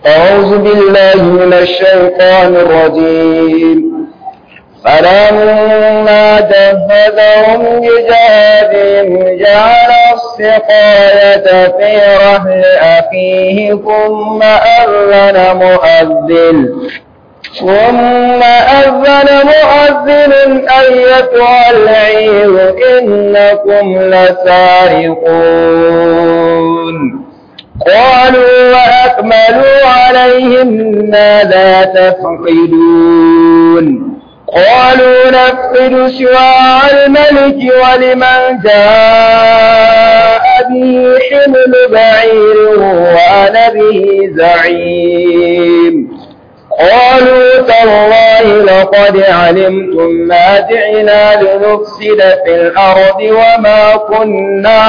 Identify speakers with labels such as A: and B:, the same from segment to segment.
A: أعوذ بالله من الشيطان الرجيم فلما جهزهم بجهادهم جعل السقاية في رحل أخيه ثم أذن مؤذن ثم أذن مؤذن أيتها العير إنكم لسارقون قالوا وأكملوا عليهم ماذا تفقدون قالوا نفقد شواع الملك ولمن جاء به حمل بعير وأنا به زعيم قالوا تالله لقد علمتم ما جئنا لنفسد في الأرض وما كنا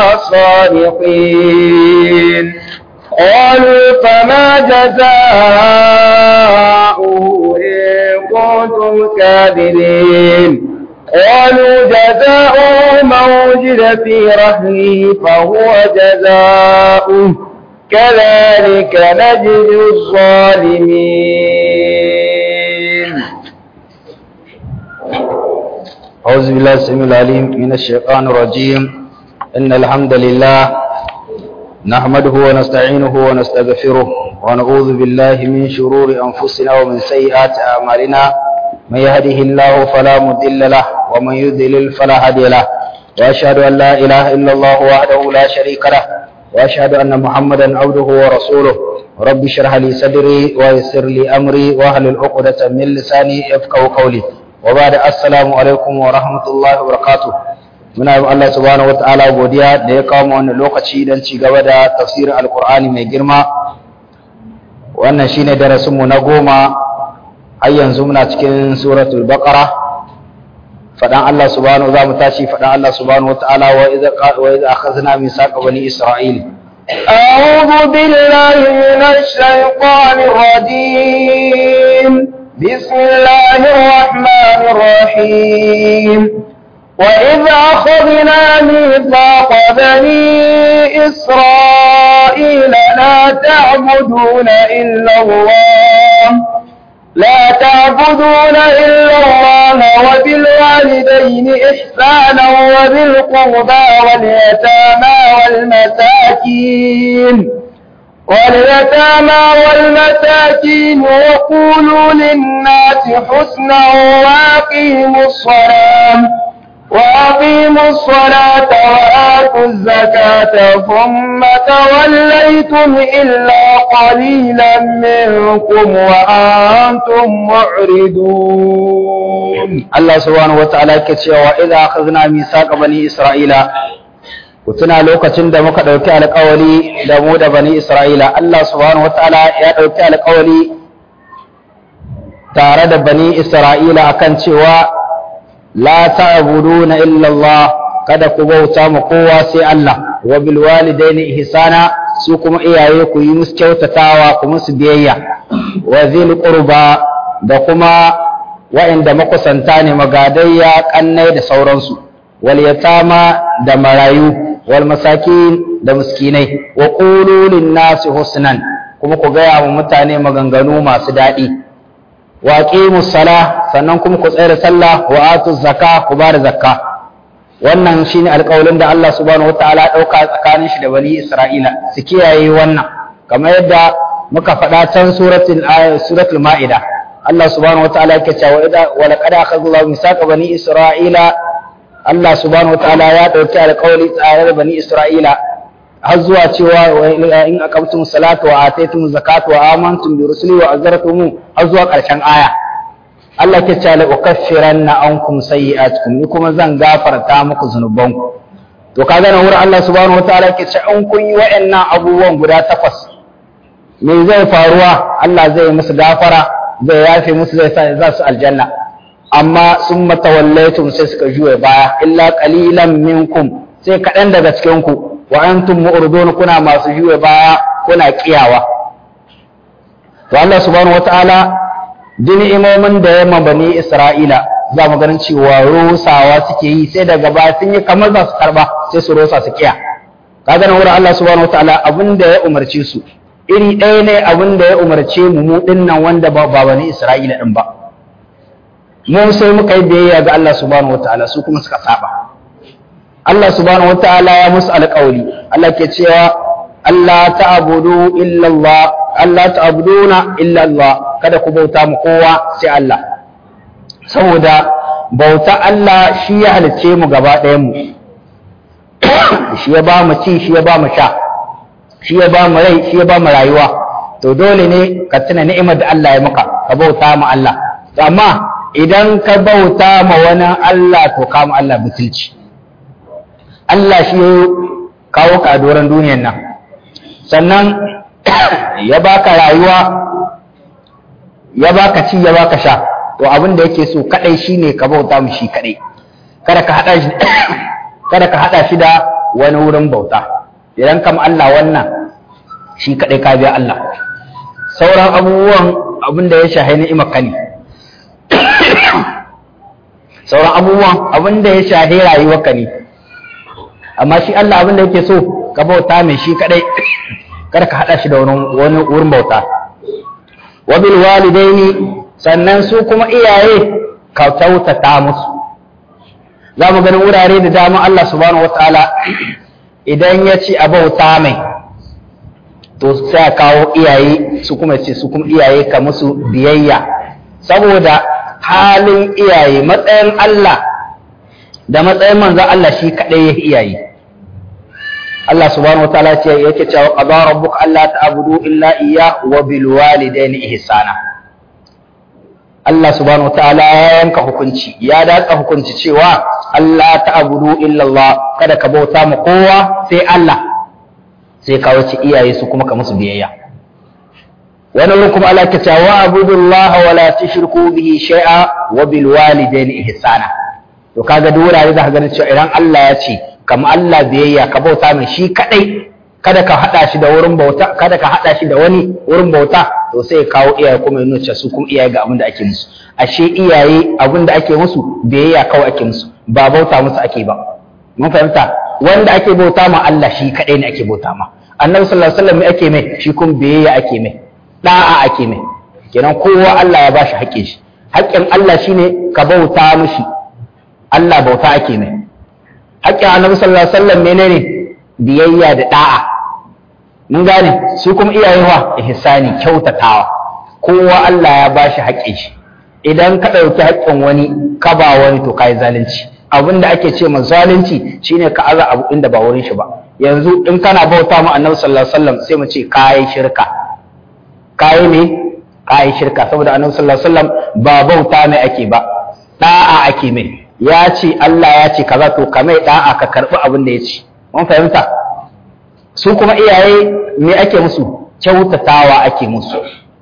A: صادقين قالوا فما جزاؤه إن كنتم كاذبين قالوا جزاؤه من وجد في رحله فهو جزاؤه كذلك نجزي الظالمين
B: أعوذ بالله السميع العليم من الشيطان الرجيم إن الحمد لله نحمده ونستعينه ونستغفره ونعوذ بالله من شرور أنفسنا ومن سيئات أعمالنا من يهده الله فلا مضل له ومن يضلل فلا هادي له وأشهد أن لا إله إلا الله وحده لا شريك له وأشهد أن محمدا عبده ورسوله رب اشرح لي صدري ويسر لي أمري واحلل عقدة من لساني يفقهوا قولي وبعد السلام عليكم ورحمة الله وبركاته muna yi Allah subhanahu wataala godiya da ya kawo mu wannan lokaci don ci gaba da tafsirin alkur'ani mai girma wannan shine darasin mu na goma har yanzu muna cikin suratul baqara fadan Allah subhanahu za mu tashi fadan Allah subhanahu wataala wa idza wa idza akhadna mithaqa bani isra'il
A: أعوذ بالله من الشيطان الرجيم بسم الله الرحمن الرحيم وإذ أخذنا ميثاق بني إسرائيل لا تعبدون إلا الله لا تعبدون إلا الله وبالوالدين إحسانا وذي القربى واليتامى والمساكين واليتامى والمساكين وقولوا للناس حسنا وأقيموا الصلاة وأقيموا الصلاة وآتوا الزكاة ثم توليتم إلا قليلا منكم وأنتم معرضون
B: الله سبحانه وتعالى كتشي وإذا أخذنا ميثاق بني إسرائيل kutuna lokacin da muka ɗauki alƙawari da mu da bani Isra'ila, Allah subhanahu wa ta'ala ya ɗauki alƙawari tare da bani Isra'ila akan cewa la ta'buduna illa Allah kada ku bauta ma kowa sai Allah wa bil walidaini ihsana su kuma iyaye ku yi musu kyautatawa ku musu biyayya wa zil qurba da kuma wa'inda makusanta ne magadayya kannai da sauransu wal yatama da marayu wal masakin da miskinai wa qulu lin nasi husnan kuma ku gaya wa mutane maganganu masu daɗi wa aqimus sala sannan kuma ku tsaya da sallah wa atuz zakka ku bada zakka wannan shine alƙawarin da Allah subhanahu wataala dauka tsakanin shi da bani Isra'ila su kiyaye wannan kamar yadda muka faɗa can suratul suratul maida Allah subhanahu wataala yake cewa idza wa laqad akhadha Allahu mithaqa bani Isra'ila Allah subhanahu wataala ya dauki alƙawari tsare da bani Isra'ila har zuwa cewa in aqamtum salata wa ataytum zakata wa amantum bi rusuli wa azartum har zuwa ƙarshen aya Allah ke ce la ukaffiranna ankum sayyi'atukum ni kuma zan gafarta muku zunubanku to kaga nan wurin Allah subhanahu wataala ke ce an kun yi wa'annan abubuwan guda takwas me zai faruwa Allah zai musu gafara zai yafe musu zai sa za su aljanna amma sun matawallaitum sai suka juye baya illa qalilan minkum sai kaɗan daga cikin ku wa antum mu'ridun kuna masu juye baya kuna kiyawa to Allah subhanahu wataala duk imomin da ya bani Isra'ila za mu ganin cewa rusawa suke yi sai daga baya sun yi kamar za su karba sai su rusa su kiya kaga nan wurin Allah subhanahu wataala abin da ya umarce su iri ɗaya ne abin da ya umarce mu mu dinnan wanda ba bani Isra'ila din ba mu sai muka yi biyayya ga Allah subhanahu wataala su kuma suka saba Allah subhanahu wataala ya musu alƙawari Allah ke cewa Allah ta'budu illa Allah Allah ta'buduna illa Allah kada ku bauta mu kowa sai Allah saboda bauta Allah shi ya halice mu gaba ɗayan mu shi ya ba mu ci shi ya ba mu sha shi ya ba mu rai shi ya ba mu rayuwa to dole ne ka tuna ni'imar da Allah ya maka ka bauta mu Allah amma idan ka bauta ma wani Allah to ka mu Allah butulci Allah shi ya kawo ka a doron duniyar nan sannan ya baka rayuwa ya baka ci ya baka sha to abin da yake so kadai shine ka bauta mu shi kadai kada ka hada shi kada ka hada shi da wani wurin bauta idan kam Allah wannan shi kadai ka biya Allah sauran abubuwan abin da ya shahi ni'imar ka ne sauran abubuwan abin da ya shahi rayuwar ka ne amma shi Allah abin da yake so ka bauta mai shi kadai kada ka hada shi da wani wurin bauta wa bil walidaini sannan su kuma iyaye ka kyautata musu za mu ganin wurare da dama Allah subhanahu wataala idan ya ce a bauta mai to sai a kawo iyaye su kuma ce su kuma iyaye ka musu biyayya saboda halin iyaye matsayin Allah da matsayin manzon Allah shi kadai ya iyaye Allah subhanahu wataala ce yake cewa qada rabbuka alla ta'budu illa iyyah wa bil walidayni ihsana Allah subhanahu wataala ya yanka hukunci ya datsa hukunci cewa Allah ta'budu illa Allah kada ka bauta ma kowa sai Allah sai ka wuce iyaye su kuma ka musu biyayya wani wurin kuma Allah ke cewa abudullaha wa la tushriku bihi shay'a wa bil walidayni ihsana to kaga duk wurare za ka ganin cewa idan Allah ya ce kama Allah biyayya ka bauta mai shi kadai kada ka hada shi da wurin bauta kada ka hada shi da wani wurin bauta to sai ya kawo iyaye kuma ya nuna su kuma iyaye ga abin da ake musu ashe iyaye abin da ake musu biyayya kawai ake musu ba bauta musu ake ba mun fahimta wanda ake bauta ma Allah shi kadai ne ake bauta ma annabi sallallahu alaihi wasallam me ake mai shi kuma biyayya ake mai da'a ake mai kenan kowa Allah ya bashi haƙƙin shi haƙƙin Allah shine ka bauta mishi Allah bauta ake mai haƙƙin annabi sallallahu alaihi wasallam menene biyayya da da'a mun gane su kuma iyayewa ihsani kyautatawa kowa Allah ya bashi haƙƙin shi idan ka ɗauki haƙƙin wani ka ba wani to kai zalunci abin da ake ce ma zalunci shine ka aza abu inda ba wurin shi ba yanzu in kana bauta ma annabi sallallahu alaihi wasallam sai mu ce kai shirka kai ne kai shirka saboda annabi sallallahu alaihi wasallam ba bauta mai ake ba da'a ake mai ya ce Allah ya ce kaza to ka mai da'a ka karbi abin da ya ce mun fahimta su kuma iyaye me ake musu kyautatawa ake musu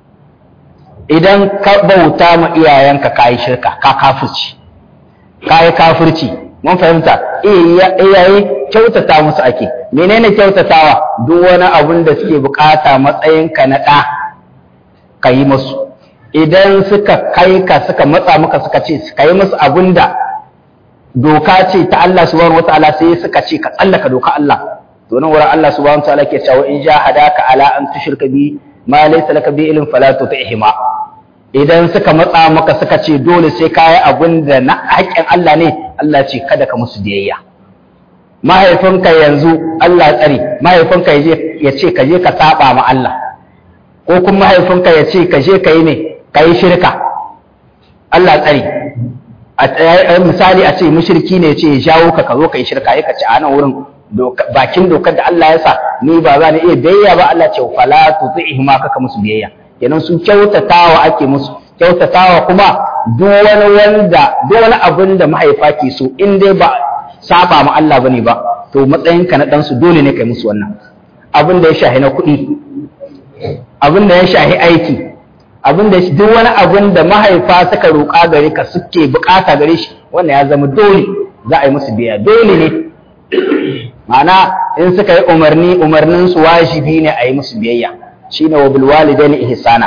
B: idan ka bauta ma iyayenka ka yi shirka ka kafirci ka yi kafirci mun fahimta iyaye kyautata musu ake menene kyautatawa duk wani abun da suke bukata matsayinka na ɗa ka yi musu idan suka kai ka suka matsa maka suka ce ka yi musu abun da doka ce ta Allah subhanahu wataala sai suka ce ka tsallaka doka Allah to nan wurin Allah subhanahu wataala ke cewa in jahadaka ala an tushrika bi ma laysa laka bi ilmin fala tuti'hima idan suka matsa maka suka ce dole sai ka yi abin da na haƙƙin Allah ne Allah ce kada ka musu biyayya mahaifinka yanzu Allah tsare mahaifinka ya ce ka je ka saba ma Allah ko kuma mahaifinka ya ce ka je ka yi ne ka yi shirka Allah tsare misali a ce mushriki ne ya ce ya jawo ka ka zo ka yi shirka ya ka ce a nan wurin bakin dokar da Allah ya sa ni ba za ni iya biyayya ba Allah ce fala tuti'hima kaka musu biyayya kenan su kyautatawa ake musu kyautatawa kuma duk wani wanda duk wani abin da mahaifa ke so in dai ba saba ma Allah bane ba to matsayinka na ɗansu dole ne kai musu wannan abin da ya shahi na kuɗi abin da ya shahi aiki abin da duk wani abin da mahaifa suka roƙa gare ka suke bukata gare shi wannan ya zama dole za a yi musu biyayya dole ne ma'ana in suka yi umarni umarnin su wajibi ne a yi musu biyayya shine wa bil walidaini ihsana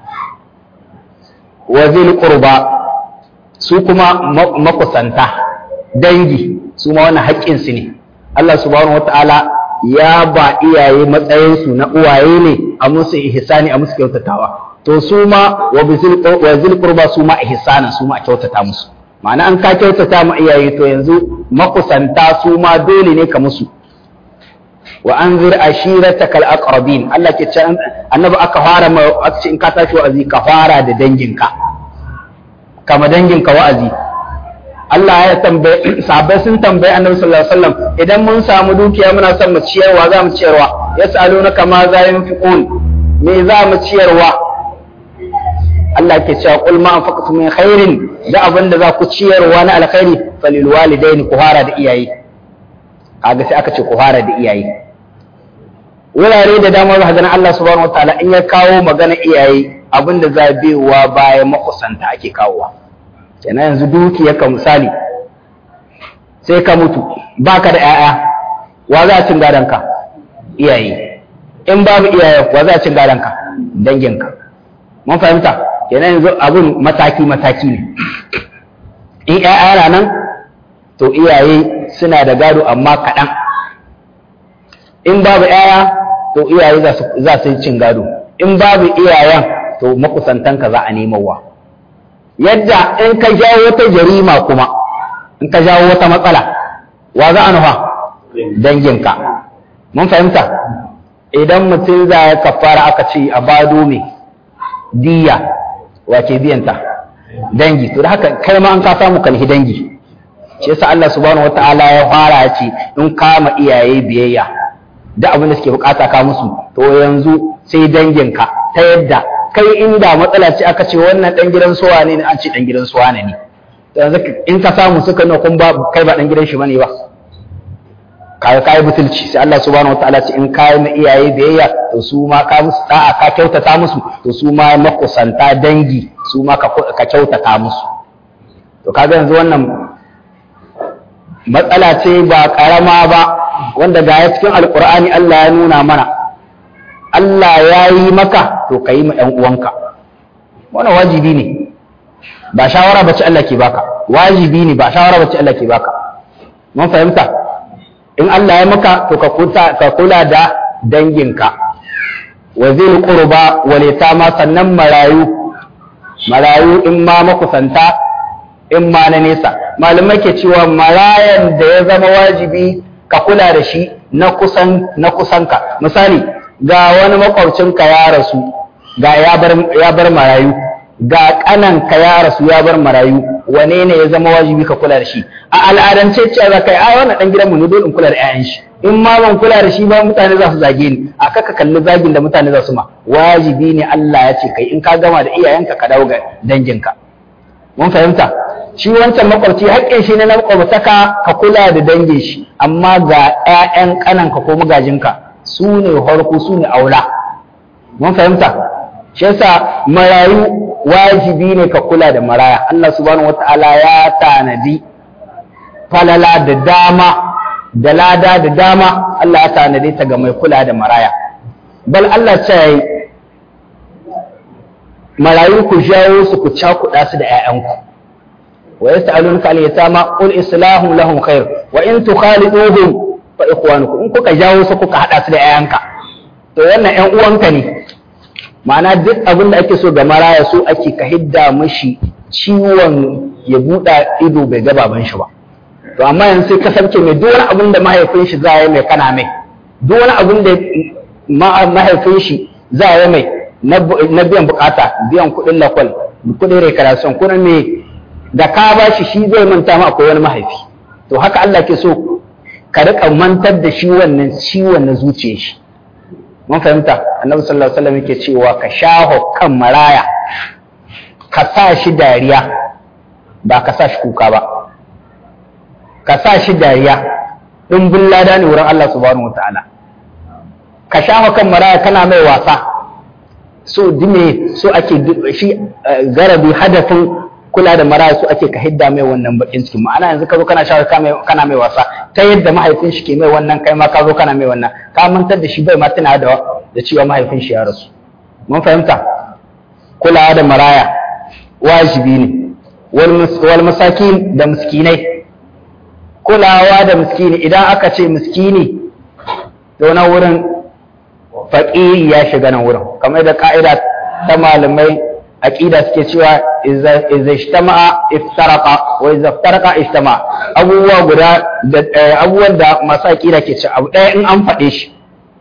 B: wa zil qurba su kuma makusanta dangi su ma wannan haƙƙin su ne Allah subhanahu wataala ya ba iyaye matsayinsu na uwaye ne a musu ihsani a musu kyautatawa to su ma wa zil qurba su ma ihsanan su ma a kyautata musu ma'ana an ka kyautata ma iyaye to yanzu makusanta su ma dole ne ka musu wa anzir ashiratakal aqrabin Allah ke ce annabi aka fara ma aka ce in ka tashi wa'azi ka fara da danginka kama danginka wa'azi Allah ya tambaye sahabbai sun tambaye annabi sallallahu alaihi wasallam idan mun samu dukiya muna son mu ciyarwa za mu ciyarwa yas'alunaka ma za yunfiqun me za mu ciyarwa Allah ke cewa qul ma anfaqtu min khairin da abin da za ku ciyarwa na alkhairi falil walidaini ku fara da iyaye kaga sai aka ce ku fara da iyaye wurare da dama za ganin Allah subhanahu wataala in ya kawo magana iyaye abin da za biyowa bayan makusanta ake kawowa kenan yanzu dukiyarka misali sai ka mutu baka da 'ya'ya wa za a cin gadonka iyaye in babu iyaye wa za a cin gadonka danginka mun fahimta kenan yanzu abin mataki mataki ne in 'ya'ya na nan to iyaye suna da gado amma kaɗan in babu 'ya'ya to iyaye za su yi cin gado in babu iyayen to makusantanka za a nemawa yadda in ka jawo wata jarima kuma in ka jawo wata matsala wa za a nufa danginka mun fahimta idan mutum za ya kafara aka ce a bado mai diya wace biyanta dangi to da haka kai ma an ka samu kalhi dangi shi yasa Allah subhanahu wataala ya fara ya ce in kama iyaye biyayya da abin da suke bukata ka musu to yanzu sai danginka ta yadda kai inda matsala ce aka ce wannan dan gidan suwa ne an ce dan gidan suwa ne yanzu in ka samu suka nuna kun ba kai ba dan gidan shi bane ba kai kai butulci sai Allah subhanahu wataala ce in kai ma iyaye biyayya to su ma ka musu da'a ka kyautata musu to su ma makusanta dangi su ma ka kyautata musu to kaga yanzu wannan matsala ce ba karama ba wanda ga ya cikin alkur'ani Allah ya nuna mana Allah ya yi maka to ka yi ma ‘yan uwanka wannan wajibi ne ba shawara bace Allah ke baka wajibi ne ba shawara bace Allah ke baka mun fahimta in Allah ya maka to ka kula da danginka wa zai qurba wal yatama sannan marayu marayu in ma makusanta in ma na nesa malamai ke cewa marayan da ya zama wajibi ka kula da shi na kusan na kusanka misali ga wani makwabcinka ya rasu ga ya bar ya bar marayu ga kananka ya rasu ya bar marayu wane ne ya zama wajibi ka kula da shi a al'adance cewa za ka yi ai wannan dan gidanmu ne dole in kula da 'ya'yan shi in ma ban kula da shi ba mutane za su zage ni a kaka kalli zagin da mutane za su ma wajibi ne Allah ya ce kai in ka gama da iyayenka ka dawo ga danginka mun fahimta shi wancan makwabci haƙƙin shi ne na makwabtaka ka kula da dangin shi amma ga 'ya'yan ƙananka ko magajinka su ne harko su ne aula mun fahimta shi yasa marayu wajibi ne ka kula da maraya Allah subhanahu wata'ala ya tanadi falala da dama da lada da dama Allah ya tanadi ta ga mai kula da maraya bal Allah ce yayi marayu ku jawo su ku cakuɗa su da 'ya'yanku wa yas'alunka al yatama qul islahum lahum khair wa in tukhaliduhum fa ikhwanukum in kuka jawo su kuka hada su da 'ya'yanka to wannan 'yan uwanka ne ma'ana duk abin da ake so ga maraya so ake ka hidda mashi ciwon ya buɗa ido bai ga baban shi ba to amma yanzu sai kasance mai duk wani abin da mahaifin shi za ya mai kana mai duk wani abin da mahaifin shi za ya mai na biyan bukata biyan kuɗin lakwal kuɗin rekarasiyon kuɗin mai da ka ba shi shi zai manta ma akwai wani mahaifi to haka Allah ke so ka riƙa mantar da shi wannan ciwon na zuciyar shi mun fahimta annabi sallallahu alaihi wasallam yake cewa ka shaho kan maraya ka sa shi dariya ba ka sa shi kuka ba ka sa shi dariya dimbin lada ne wurin Allah subhanahu wataala ka shaho kan maraya kana mai wasa so dime so ake shi garabi hadafin kula da maraya so ake ka hidda mai wannan bakin cikin ma'ana yanzu ka zo kana shawo kana mai wasa ta yadda mahaifin shi ke mai wannan kai ma ka zo kana mai wannan ka mantar da shi bai ma tana da da cewa mahaifin shi ya rasu mun fahimta kulawa da maraya wajibi ne wal masakin da miskinai kulawa da miskini idan aka ce miskini to na wurin faƙiri ya shiga nan wurin kamar da ka'ida ta malamai aqida suke cewa idza ijtama'a iftaraqa wa idza iftaraqa ijtama'a abubuwa guda da abubuwan da masu aqida ke ce abu ɗaya in an faɗe shi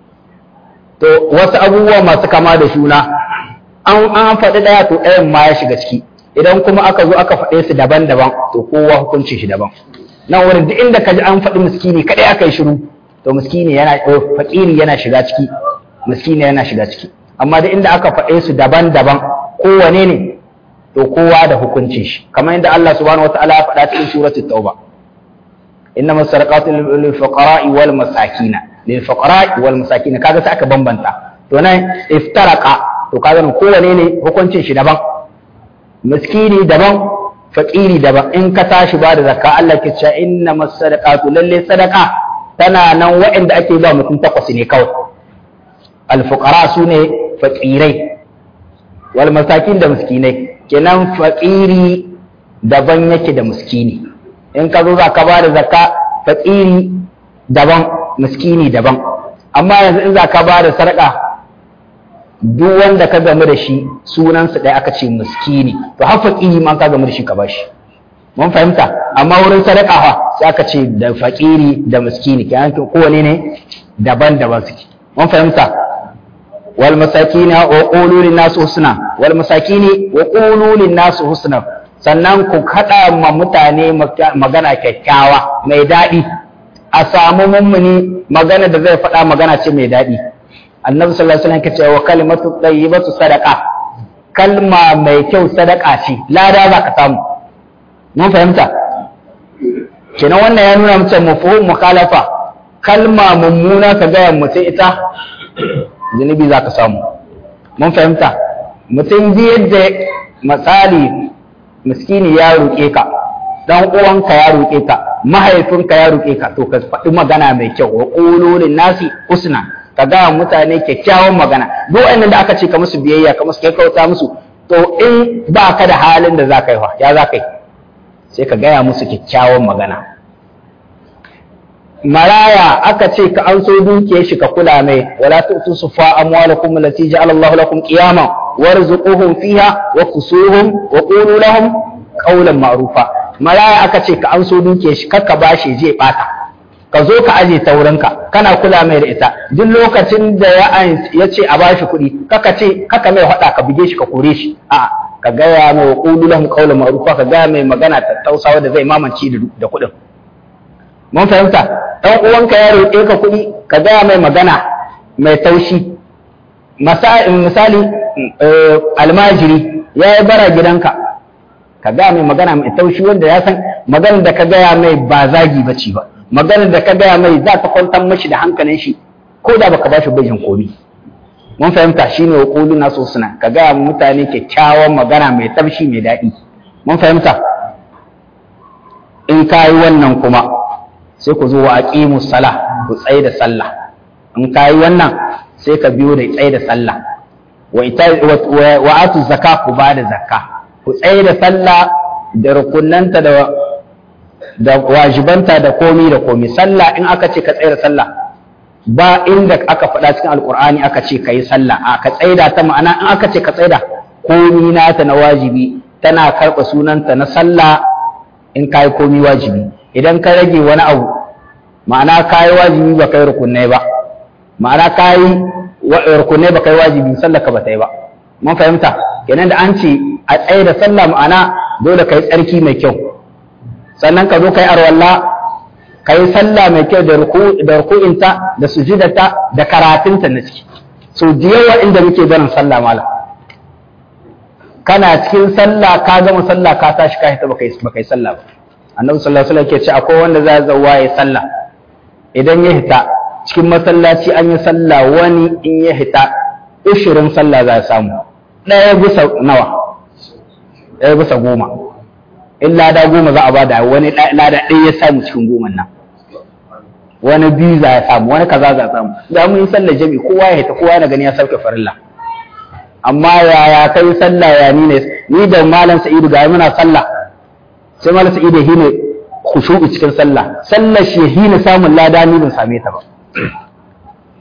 B: to wasu abubuwa masu kama da juna an an faɗi ɗaya to ɗayan ma ya shiga ciki idan kuma aka zo aka faɗe su daban-daban to kowa hukuncin shi daban nan wurin duk inda ka ji an faɗi miskini kaɗai aka yi shiru to miskini yana faƙiri yana shiga ciki miskini yana shiga ciki amma duk inda aka faɗe su daban-daban kowane ne to kowa da hukuncin shi kamar yadda Allah subhanahu wataala ya faɗa cikin suratul tauba inna masadaqatu lil fuqara'i wal masakin lil fuqara'i wal masakin kaga sai aka bambanta to nan iftaraqa to kaga kowane ne hukuncin shi daban miskini daban faƙiri daban in ka tashi ba da zakka Allah ke cewa inna masadaqatu lalle sadaqa tana nan waɗanda ake ba mutum takwas ne kawai alfuqara su ne faƙirai wal masakin da miskinai kenan faƙiri daban yake da miskini in ka zo za ka ba da zakka faƙiri daban miskini daban amma yanzu in za ka ba da sadaka duk wanda ka gamu da shi sunansa ɗaya aka ce miskini to har faƙiri ma ka gamu da shi ka bashi mun fahimta amma wurin sadaka fa sai aka ce da faƙiri da miskini kenan kowane ne daban-daban suke mun fahimta wal masakina wa qulu lin nas husna wal masakini wa qulu lin nas husna sannan ku kada ma mutane magana kyakkyawa mai daɗi a samu mummuni magana da zai faɗa magana ce mai daɗi annabi sallallahu alaihi wasallam kace wa kalimatu tayyibatu sadaqa kalma mai kyau sadaka ce lada za ka samu mun fahimta kenan wannan ya nuna mace mafhum mukhalafa kalma mummuna ka ga mutum ita zunubi za ka samu mun fahimta mutum ji yadda misali miskini ya roƙe ka dan uwanka ya roƙe ka mahaifinka ya roƙe ka to ka faɗi magana mai kyau wa qulu nasi husna ka ga mutane kyakkyawan magana duk wanda da aka ce ka musu biyayya ka musu kyauta musu to in ba ka da halin da za ka yi wa ya za ka yi sai ka gaya musu kyakkyawan magana maraya aka ce ka an so dukiyar shi ka kula mai wala tu'tu sufa amwalakum allati ja'ala Allahu lakum qiyaman warzuquhum fiha wa kusuhum wa qulu lahum qawlan ma'rufa maraya aka ce ka an so dukiyar shi kakka bashi je bata ka zo ka aje ta wurinka kana kula mai da ita duk lokacin da ya ya ce a bashi kuɗi kaka ce kaka mai hada ka buge shi ka kore shi a'a ka gaya mai wa qulu lahum qawlan ma'rufa ka gaya mai magana tattausawa da zai mamanci da kuɗin mun fahimta dan uwanka ya roƙe ka kuɗi ka gaya mai magana mai taushi misali almajiri ya yi bara gidanka ka gaya mai magana mai taushi wanda ya san maganar da ka gaya mai ba zagi ba ce ba maganar da ka gaya mai za ta kwantar mashi da hankalin shi ko da baka bashi bajin komi mun fahimta shine wa qulu nasu suna ka gaya mutane kyakkyawan magana mai taushi mai daɗi mun fahimta in ka yi wannan kuma sai ku zo wa aqimu sala ku tsaye da sallah in ka yi wannan sai ka biyo da tsaye da sallah wa ita wa atu zakka ku ba da zakka ku tsaye da sallah da rukunanta da da wajibanta da komi da komi sallah in aka ce ka tsaye da sallah ba inda aka faɗa cikin alkur'ani aka ce ka yi sallah a ka tsaida ta ma'ana in aka ce ka tsaida komi nata na wajibi tana karɓa sunanta na sallah in ka yi komi wajibi idan ka rage wani abu ma'ana ka yi wajibi ba ka yi rukunai ba ma'ana ka yi rukunai ba ka yi wajibi sallah ka ba ta yi ba mun fahimta kenan da an ce a tsaye da sallah ma'ana dole ka yi tsarki mai kyau sannan ka zo ka yi arwalla ka yi sallah mai kyau da ruku'inta da sujudata da karatunta na ciki so da yawa inda muke barin sallah mala kana cikin sallah ka gama sallah ka tashi ka hita baka yi sallah ba annabi sallallahu alaihi wasallam ke ce akwai wanda za zawa ya sallah idan ya hita cikin masallaci an yi sallah wani in ya hita ushirin sallah za a samu ɗaya bisa nawa ɗaya bisa goma in lada goma za a bada wani lada ɗaya ya samu cikin goma nan wani biyu za ya samu wani kaza za a samu da mun yi sallar jami kowa ya hita kowa yana gani ya sauke farilla amma yaya kai sallah ya ni ne ni da malam sa'idu ga muna sallah sai malam sa'idu ya hine khushu'i cikin sallah sallar shi ya hine samun lada ni ban same ta ba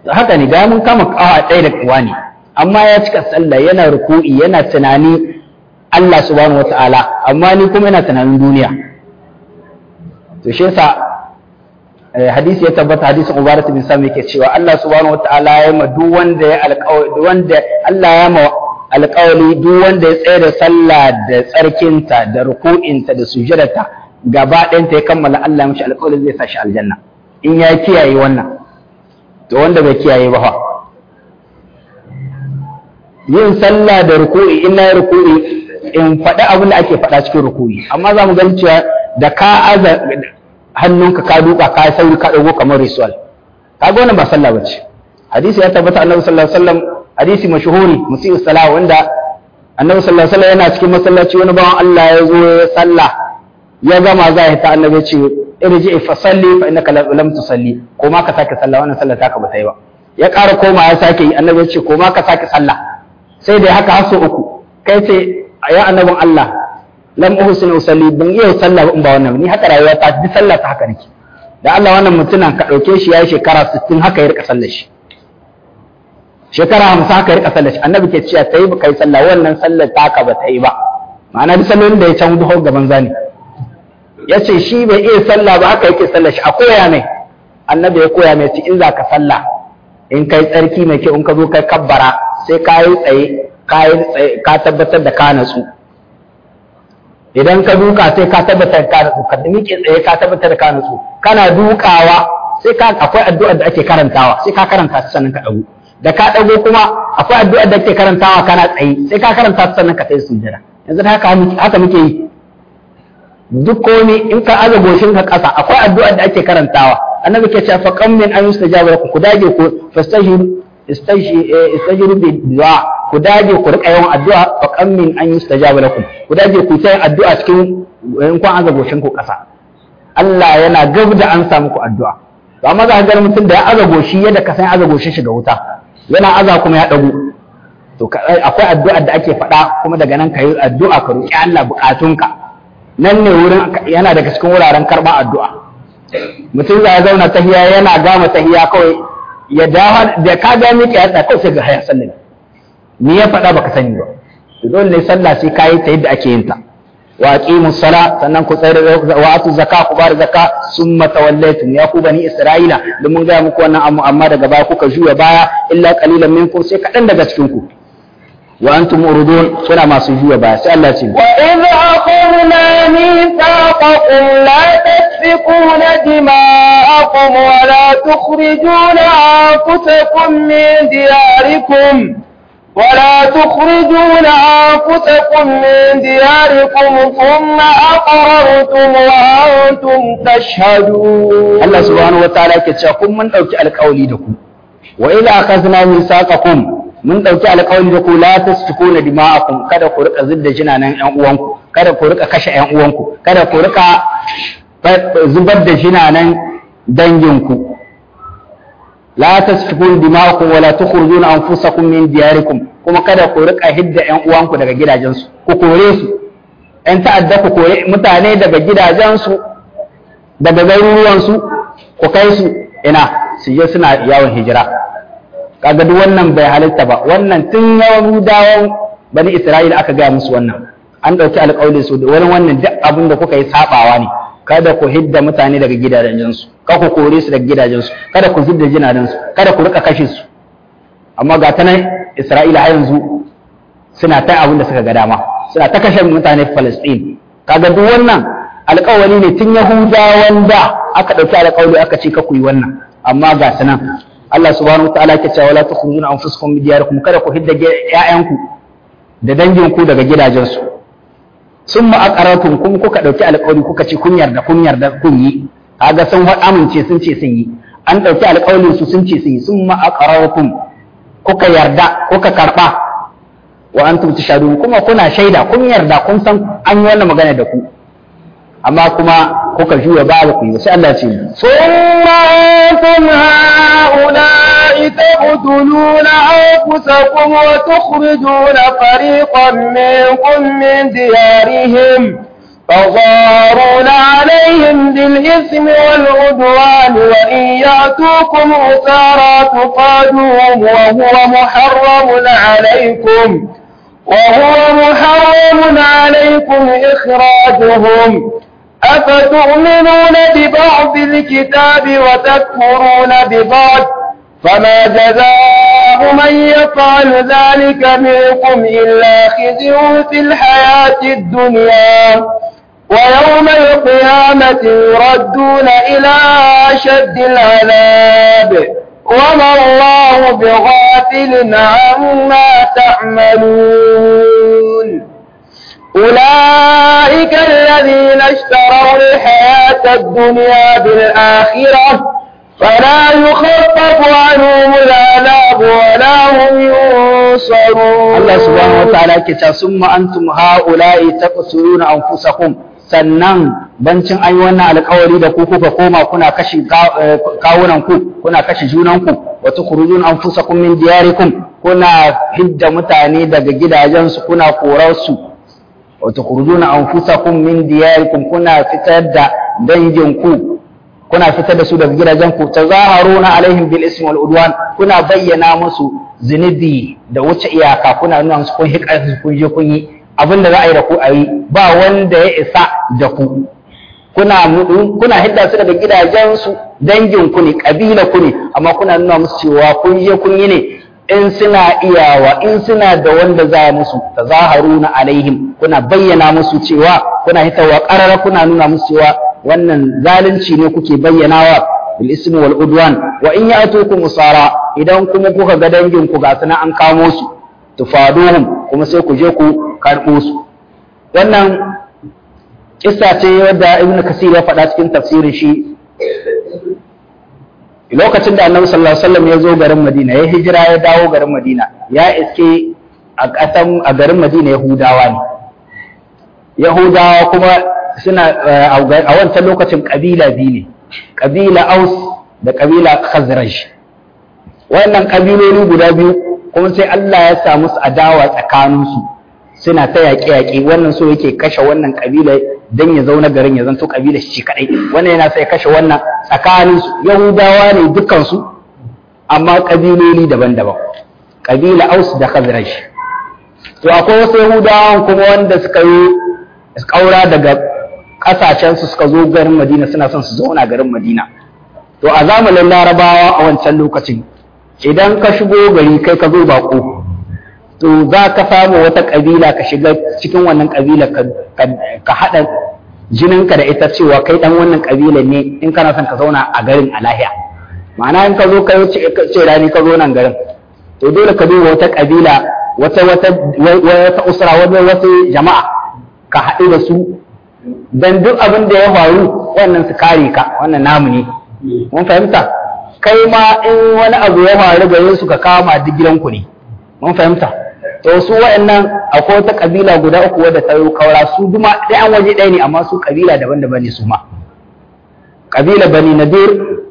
B: haka ne ga mun kama kawa ɗaya da kuwa ne amma ya cika sallah yana ruku'i yana tunani Allah subhanahu wataala amma ni kuma yana tunanin duniya to shi yasa hadisi ya tabbata hadisin Ubarat bin Sami yake cewa Allah subhanahu wataala ya ma duk wanda ya alƙawari wanda Allah ya ma alƙawari duk wanda ya tsaya da sallah da tsarkinta da ruku'inta da sujudarta gaba ɗayanta ya kammala Allah ya mishi alƙawari zai sa shi aljanna in ya kiyaye wannan to wanda bai kiyaye ba fa yin sallah da ruku'i in na ruku'i in faɗi abin da ake faɗa cikin ruku'i amma za mu gani cewa da ka aza hannunka ka duka ka sauri ka ɗago kamar ritual kaga wannan ba sallah bace hadisi ya tabbata annabi sallallahu alaihi wasallam hadisi mashhuri musi'us salah wanda annabi sallallahu alaihi wasallam yana cikin masallaci wani bawan Allah ya zo ya sallah ya gama za ya ta annabi ce irji fa salli fa innaka lam tusalli ko ma ka sake sallah wannan sallah taka ba ta yi ba ya ƙara koma ya sake yi annabi ya ce ko ma ka sake sallah sai dai haka har so uku kai ce ya annabin Allah lam uhsin usalli ban iya sallah ba in ba wannan ni haka rayuwa ta duk sallah ta haka nake da Allah wannan mutumin ka dauke shi yayi shekara 60 haka ya rika sallar shi shekara 50 haka ya rika sallar shi annabi ke cewa tayi ba kai sallah wannan sallar taka ba ta yi ba ma'ana duk sallolin da ya can duho gaban zani ya ce shi bai iya sallah ba haka yake sallar shi a koya mai annabi ya koya mai in za ka sallah in kai tsarki mai kyau in ka zo kai kabbara sai ka yi tsaye ka tabbatar da ka natsu idan ka duka sai ka tabbatar da ka natsu ka miƙe tsaye ka tabbatar da ka natsu kana dukawa sai ka akwai addu'ar da ake karantawa sai ka karanta ta sannan ka dago da ka dago kuma akwai addu'ar da ake karantawa kana tsaye sai ka karanta ta sannan ka tsaye sujjada yanzu haka haka muke yi duk komai in ka aza goshin ka ƙasa akwai addu'ar da ake karantawa annabi ke cewa fa qam min an yustajaba lakum ku dage ku fastajiru istajiru bi du'a ku dage ku rika yawan addu'a fa qam min an yustajaba lakum ku dage ku ta addu'a cikin in kun aza goshin ku ƙasa Allah yana gab da an samu ku addu'a to amma za ka ga mutum da ya aza goshi yadda ka san aza goshin shi ga wuta yana aza kuma ya dago to akwai addu'ar da ake faɗa kuma daga nan ka yi addu'a ka roki Allah bukatunka nan ne wurin yana daga cikin wuraren karɓar addu'a mutum za ya zauna tahiya yana gama tahiya kawai ya dawo da ka ga miƙe ya kawai sai ga haya sallah ni ya faɗa baka sani ba dole ne sallah sai ka yi ta yadda ake yin ta wa aqimu sala sannan ku tsare wa atu zakka ku bar zakka summa tawallaytum ya ku bani isra'ila da mun ga muku wannan amma amma daga baya kuka juya baya illa qalilan minkum sai kaɗan daga cikin ku وأنتم مردون كنا ما سجوا بس الله تيم
A: وإذ أخذنا ميثاقكم لا تسفكون دماءكم ولا تخرجون أنفسكم من دياركم ولا تخرجون أنفسكم من دياركم ثم أقررتم وأنتم تشهدون
B: الله سبحانه وتعالى كتشاكم من أوكي القولي لكم وإذا أخذنا ميثاقكم mun ɗauki alƙawari da ku la tasfikuna dima'akum kada ku rika zidda jinanan ƴan uwanku kada ku rika kashe ƴan uwanku kada ku rika zubar da jinanan danginku la tasfikuna dima'akum wala tukhrujuna anfusakum min diyarikum kuma kada ku rika hidda ƴan uwanku daga gidajensu ku kore su ƴan ta'adda ku kore mutane daga gidajensu daga garuruwansu ku kai su ina su je suna yawon hijira kaga duk wannan bai halitta ba wannan tun yawan dawon bani isra'ila aka gaya musu wannan an ɗauki alƙawli su da wani wannan duk abin da kuka yi sabawa ne kada ku hidda mutane daga gidajensu kada ku kore su daga gidajensu kada ku zidda jinadansu kada ku rika kashe su amma ga ta nan isra'ila har yanzu suna ta abin da suka ga dama suna ta kashe mutane falastin kaga duk wannan alƙawari ne tun yahudawan da aka ɗauki alƙawli aka ce ka ku yi wannan amma ga su nan Allah subhanahu wataala ke cewa la tukhrujuna anfusakum min diyarikum kada ku hidda ƴaƴanku da danginku daga gidajensu summa aqaratum kuma kuka dauki alƙawari kuka ce kun yarda kun yarda kun yi kaga sun amince sun ce sun yi an dauki alƙawarin su sun ce sun yi summa aqaratum kuka yarda kuka karba wa antum tashhadun kuma kuna shaida kun yarda kun san an yi wannan magana da ku amma kuma kuka juya ba ku yi sai Allah ce
A: summa antum haula'i taqtuluna anfusakum wa tukhrijuna fariqan minkum min diyarihim فظاهرون عليهم بالإثم والعدوان وإن يأتوكم أسارى تقادوهم وهو محرم عليكم وهو محرم عليكم إخراجهم أفتؤمنون ببعض الكتاب وتكفرون ببعض فما جزاء من يفعل ذلك منكم إلا خزي في الحياة الدنيا ويوم القيامة يردون إلى أشد العذاب وما الله بغافل عما تعملون أولئك الذين اشتروا الحياة الدنيا بالآخرة فلا يخفف عنهم العذاب ولا هم ينصرون
B: Allah subhanahu wataala yake cewa summa antum haula'i taqsuruna anfusakum sannan bancin an yi wannan alƙawari da ku kuka koma kuna kashe kawunan ku kuna kashe junan ku wa tukhrujuna anfusakum min diyarikum kuna hidda mutane daga gidajensu kuna korar su wa tukhrujuna anfusakum min diyarikum kuna fitar da dangin ku kuna fitar da su daga gidajen ku tazaharuna alaihim bil ismi wal udwan kuna bayyana musu zunubi da wuce iyaka kuna nuna musu kun hika kun je kun yi abin da za a yi da ku a yi ba wanda ya isa da ku kuna kuna hidda su daga gidajen su dangin ku ne kabila ku ne amma kuna nuna musu cewa kun je kun yi ne in suna iyawa in suna da wanda za musu tazaharuna alaihim kuna bayyana musu cewa kuna hitawa qarara kuna nuna musu cewa wannan zalunci ne kuke bayyanawa bil ismi wal udwan wa in ya'tukum usara idan kuma kuka ga dangin ku ga suna an kamo su tufaduhum kuma sai ku je ku karbo su wannan kissa ce wadda ibnu kasir ya faɗa cikin tafsirin shi lokacin da annabi sallallahu alaihi wasallam ya zo garin madina ya hijira ya dawo garin madina ya iske a ƙasan a garin madina yahudawa ne yahudawa kuma suna a wancan lokacin ƙabila biyu ne ƙabila aus da ƙabila khazraj wannan ƙabiloli guda biyu kuma sai Allah ya sa musu adawa tsakaninsu suna ta yaƙe-yaƙe wannan so yake kashe wannan ƙabila don ya zauna garin ya zanto ƙabila shi kaɗai wannan yana sai kashe wannan tsakaninsu yahudawa ne dukansu amma ƙabiloli daban-daban ƙabila aus da khazraj to akwai wasu yahudawan kuma wanda suka yi ƙaura daga ƙasashensu suka zo garin madina suna son su zauna garin madina to a zamanin larabawa a wancan lokacin idan ka shigo gari kai ka zo baƙo to za ka samu wata ƙabila ka shiga cikin wannan ƙabila ka haɗa jininka da ita cewa kai ɗan wannan ƙabila ne in kana son ka zauna a garin a lahiya ma'ana in ka zo ka ce rani ka zo nan garin to dole ka duba wata ƙabila wata wata wata usra wata wata jama'a ka haɗu da su dan duk abin da ya faru wannan su kare ka wannan namu ne mun fahimta kai ma in wani abu ya faru gare su ka kama duk gidanku ne mun fahimta to su wa'annan akwai wata kabila guda uku wadda ta yi kaura su duma ɗaya an waje ɗaya ne amma su kabila daban-daban ne su ma kabila bani nadir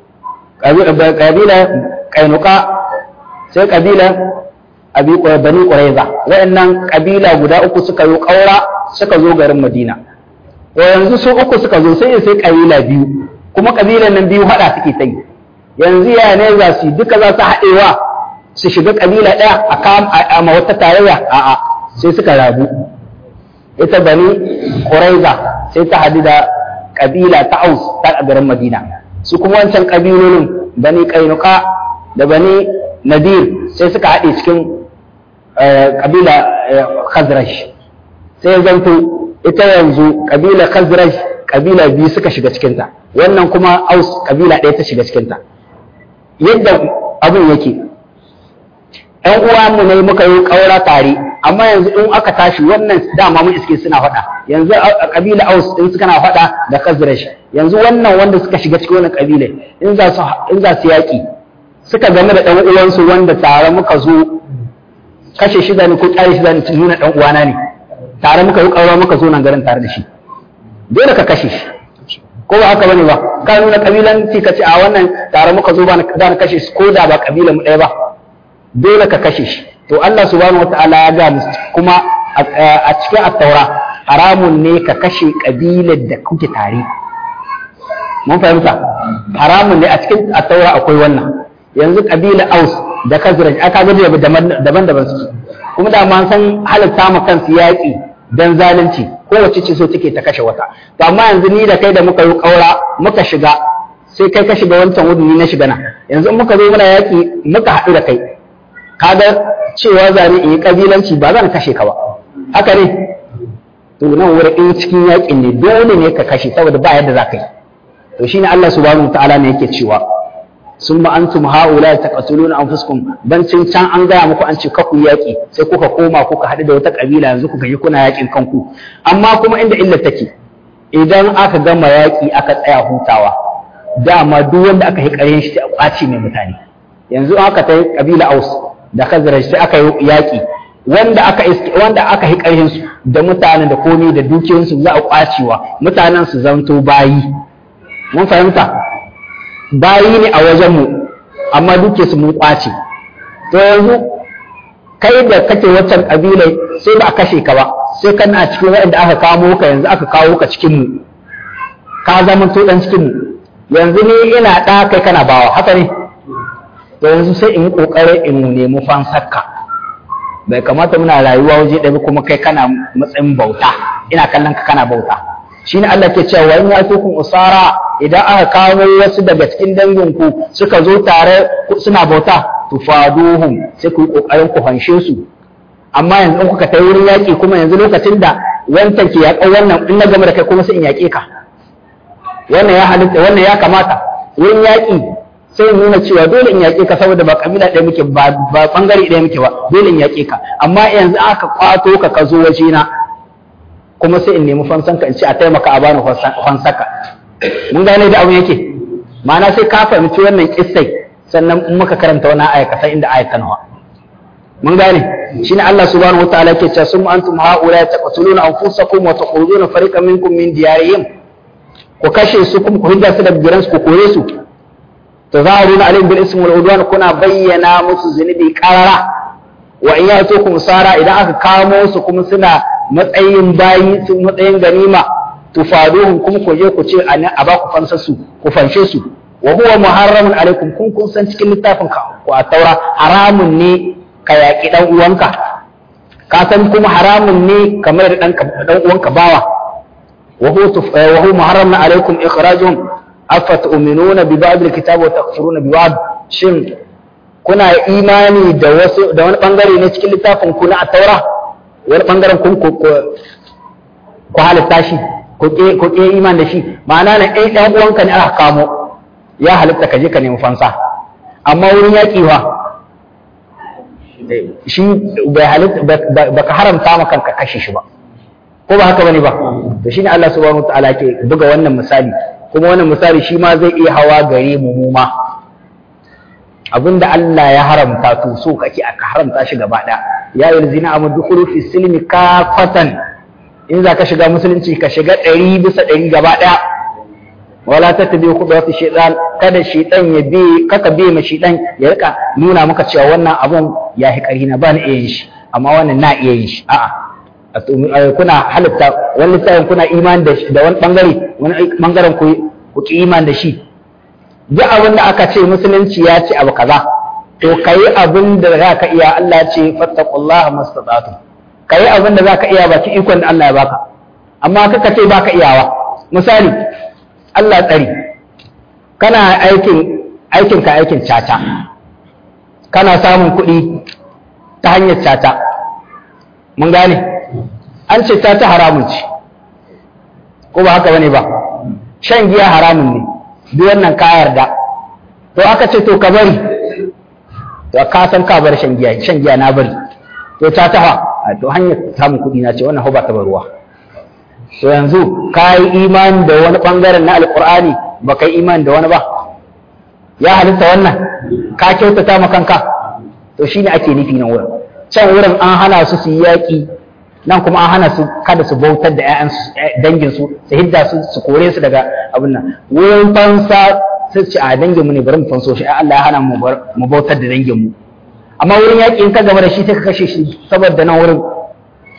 B: kabila kainuka sai kabila abi bani quraiza wa'annan kabila guda uku suka yi kaura suka zo garin madina to yanzu su uku suka zo sai sai kabila biyu kuma kabilan nan biyu hada suke ta yi yanzu ya ne za su duka za su haɗewa su shiga kabila ɗaya a kam a ma wata tarayya a'a sai suka rabu ita bani quraiza sai ta hadu da kabila ta aus ta garin madina su kuma wancan kabilolin bani kainuka da bani nadir sai suka haɗe cikin kabila khazraj sai zanto ita yanzu kabila khazraj kabila biyu suka shiga cikinta wannan kuma aus kabila ɗaya ta shiga cikinta yadda abin yake ‘yan uwa mu ne muka yi ƙaura tare amma yanzu in aka tashi wannan dama mun iske suna faɗa yanzu a kabila aus in suka na faɗa da khazraj yanzu wannan wanda suka shiga cikin wannan kabila in za su in za su yaƙi suka game da ɗan uwansu wanda tare muka zo kashe shi zani ko ƙyale shi zani nuna ɗan uwana ne tare muka yi ƙaura muka zo nan garin tare da shi dole ka kashe shi ko ba haka bane ba ka nuna kabilanci ka ce a wannan tare muka zo ba na kashe shi ko da ba kabila mu ɗaya ba dole ka kashe shi to Allah subhanahu wataala ya ga musu kuma a cikin at-taura haramun ne ka kashe kabilar da kuke tare mun fahimta haramun ne a cikin attaura akwai wannan yanzu kabila aus da kazraj aka ga daban-daban su kuma da man san halatta ma kansu yaƙi dan zalunci kowace ce so take ta kashe wata to amma yanzu ni da kai da muka yi ƙaura muka shiga sai kai ka shiga wancan wudu ni na shiga na yanzu in muka zo muna yaƙi muka haɗu da kai kaga cewa zane in yi ƙabilanci ba zan kashe ka ba haka ne to nan wurin in cikin yaƙin ne dole ne ka kashe saboda ba yadda za ka yi to shine Allah subhanahu ta'ala ne yake cewa summa antum haula taqtuluna anfusakum bancin can an gaya muku an ce kaku yaƙi sai kuka koma kuka haɗu da wata ƙabila yanzu kuka yi kuna yaƙin kanku amma kuma inda illa take idan aka gama yaƙi aka tsaya hutawa dama duk wanda aka yi ƙaryen shi a ƙwace mai mutane yanzu aka ta ƙabila aus da khazraj sai aka yi yaƙi wanda aka wanda aka yi ƙaryen su da mutanen da komai da dukiyoyinsu za a ƙwacewa mutanen su zanto bayi mun fahimta bayi ne a wajenmu amma duke su mun ƙwace to yanzu kai da kake waccan ƙabilai sai ba a kashe ka ba sai kana cikin waɗanda aka kamo ka yanzu aka kawo ka cikin mu ka zama to dan cikin mu yanzu ni ina ɗa kai kana bawa haka ne to yanzu sai in yi ƙoƙarin in nemi fansarka bai kamata muna rayuwa waje ɗaya kuma kai kana matsayin bauta ina kallon ka kana bauta shi ne Allah ke cewa in ya tukun usara idan aka kawo wasu daga cikin danginku suka zo tare suna bauta tufaduhum sai ku yi ƙoƙarin ku fanshe su amma yanzu in kuka kai wurin yaƙi kuma yanzu lokacin da wancan ke yaƙa wannan in na gama da kai kuma sai in yaƙe ka wannan ya halitta wannan ya kamata wurin yaƙi sai nuna cewa dole in yaƙe ka saboda ba kabila ɗaya muke ba ba bangare ɗaya muke ba dole in yaƙe ka amma yanzu aka kwato ka ka zo waje na kuma sai in nemi fansan ka in ce a taimaka a bani fansaka mun gane da abu yake ma'ana sai ka fahimci wannan kissai sannan in muka karanta wannan aya ka san inda ayat ta nawa mun gane shine Allah subhanahu wataala yake cewa sum antum haula taqtuluna anfusakum wa tukhrijuna fariqan minkum min diyarihim ku kashe su kuma ku hidda su daga gidansu ku kore su tazahiruna alaihim bil ismi wal udwan kuna bayyana musu zunubi qarara wa in yatukum sara idan aka kamo su kuma suna matsayin bayi su matsayin ganima tufaduhum kuma ku je ku ce a ba ku fansar su ku fanshe su wa huwa muharramun alaikum kun kun san cikin littafin ka ko a taura haramun ne ka yaƙi dan uwanka ka san kuma haramun ne kamar da dan uwanka bawa wa huwa muharramun alaikum ikhrajuhum afatu'minuna bi ba'd alkitab wa takfuruna bi ba'd shin kuna imani da wasu da wani bangare ne cikin littafin ku na taura wani bangaren kun ku halitta shi ku ke iman da shi ma'ana na ɗan ɗan uwanka ne aka kamo ya halitta ka je ka nemi fansa amma wurin yaƙi wa shi bai halitta ba ka haramta ma kanka kashe shi ba ko ba haka bane ba to shine Allah subhanahu wataala ke buga wannan misali kuma wannan misali shi ma zai iya hawa gare mu mu ma abinda Allah ya haramta to so kake aka haramta shi gaba ɗaya ya yi zina amma dukuru fi silmi kafatan in za ka shiga musulunci ka shiga ɗari bisa ɗari gaba ɗaya wala ta tabi ku da shaitan kada shaitan ya bi kaka bi ma shaitan ya rika nuna maka cewa wannan abun ya hi ƙarfi na ba ni iya yin shi amma wannan na iya yin shi a'a kuna halitta wani lissafin kuna iman da da wani bangare wani bangaren ku ku ki iman da shi duk abin da aka ce musulunci ya ce abu kaza to kayi abin da za ka iya Allah ce fattaqullaha mastata'tu kayi abin da za ka iya baki ikon da Allah ya baka amma kaka ce baka iyawa misali Allah tsari kana aikin aikin ka aikin caca kana samun kuɗi ta hanyar caca mun gane an ce caca haramun ce ko ba haka bane ba shan giya haramun ne duk wannan ka yarda to aka ce to ka bari to ka san ka bar shan giya shan giya na bari to ta tafa to hanyar samun kuɗi na ce wannan ba ta ruwa to yanzu ka yi imani da wani bangaren na alkur'ani ba ka yi imani da wani ba ya halitta wannan ka kyautata ma kanka to shine ake nufi nan wurin can wurin an hana su su yi yaƙi nan kuma an hana su kada su bautar da ƴaƴan dangin su su hidda su su kore su daga abin nan wurin fansa sai ce a dangin mu ne bari mu fanso shi ai Allah ya hana mu mu bautar da dangin mu amma wurin yaƙi in ka gaba da shi sai ka kashe shi saboda nan wurin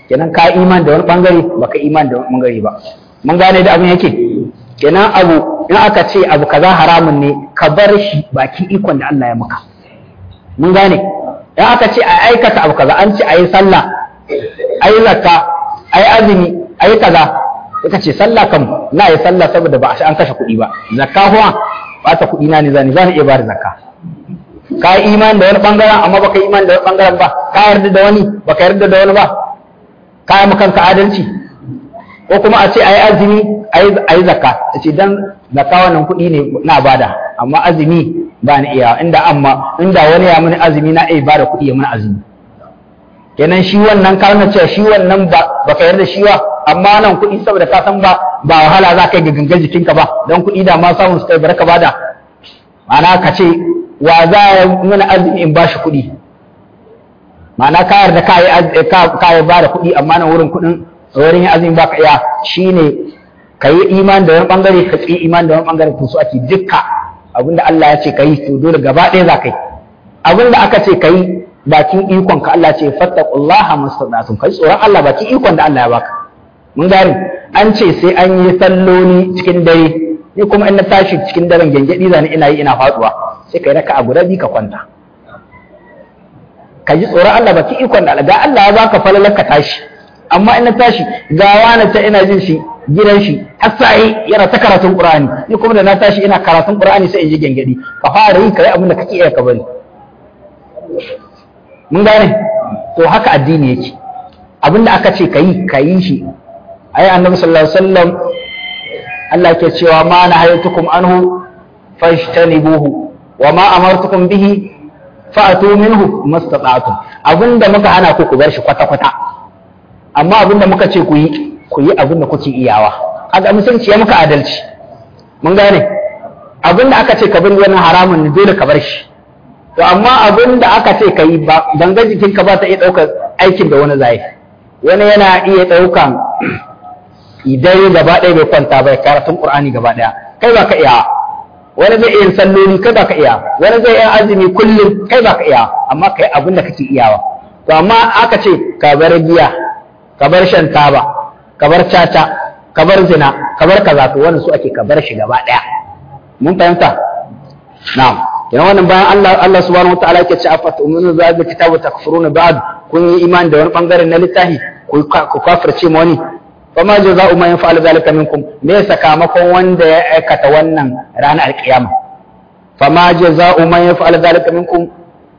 B: kenan ka iman da wani bangare baka iman da wani bangare ba mun gane da abin yake kenan abu in aka ce abu kaza haramun ne ka bar shi baki ikon da Allah ya maka mun gane in aka ce a aikata abu kaza an ce a yi sallah a yi zakka a yi azumi a yi kaza ita ce sallah kam na yi sallah saboda ba a an kashe kuɗi ba zakka kuma ba ta kuɗi na ne zani zani iya ba da zakka ka yi iman da wani bangaren amma baka yi iman da wani bangaren ba ka yarda da wani baka yarda da wani ba ka yi kanka adalci ko kuma a ce a yi azumi a yi zakka a ce dan zakka wannan kuɗi ne na bada amma azumi ba ni iya inda amma inda wani ya mini azumi na iya bada kuɗi ya mini azumi kenan shi wannan ka nuna cewa shi wannan ba baka yarda shi ba amma nan kuɗi saboda ka san ba ba wahala za ka yi ga gangan jikinka ba don kuɗi da ma samun su kai barka bada ma'ana ka ce wa za ya mini azumi in bashi kuɗi ma'ana ka yarda ka yi ba da kuɗi amma nan wurin kuɗin wurin yin azumi baka iya shine ka yi iman da wani bangare ka tsi iman da wani bangare to su ake dukka abinda Allah ya ce ka yi to dole gaba ɗaya za ka yi abinda aka ce ka yi bakin ikon ka Allah ce fattaqullaha mastata'tum kai tsoron Allah bakin ikon da Allah ya baka mun gane an ce sai an yi salloli cikin dare ni kuma in na tashi cikin daren gengedi zani ina yi ina faduwa sai kai raka a guda bi ka kwanta ka ji tsoron Allah baki ikon da ga Allah ya baka falalar ka tashi amma in na tashi ga wani ta ina jin shi gidan shi har sai yana ta karatun Qur'ani ni kuma da na tashi ina karatun Qur'ani sai in ji gengedi ka fara yi kai abin da kake iya ka bari mun gane to haka addini yake abin da aka ce kayi kayi shi ai annabi sallallahu alaihi wasallam Allah ke cewa ma nahaytukum anhu fajtanibuhu wa ma amartukum bihi fa'atu minhu mastata'tum abinda muka hana ku ku bar shi kwata kwata amma abinda muka ce ku yi ku yi abinda kuke iyawa kaga musulunci ya muka adalci mun gane abinda aka ce ka bari wannan haramun ne dole ka bar shi to amma abinda aka ce ka yi ba ganga jikinka ba ta iya ɗaukar aikin da wani zai wani yana iya ɗaukan idan gaba ɗaya bai kwanta bai karatun qur'ani gaba ɗaya kai ba ka iya wani zai iya salloli kai ba ka iya wani zai iya azumi kullum kai ba ka iya amma kai abin da kake iyawa to amma aka ce ka bar giya ka bar shan taba ka bar caca ka bar zina ka bar kaza to wannan su ake ka bar shi gaba ɗaya mun fahimta na'am yana wannan bayan Allah Allah subhanahu wataala yake ce afa tu'minu bi hadha kitabu takfuruna ba'd kun yi imani da wani bangare na littafi ku kafirce ma wani fama jaza'u man yaf'alu zalika minkum me sakamakon wanda ya aikata wannan ranar alkiyama fama jaza'u man yaf'alu zalika minkum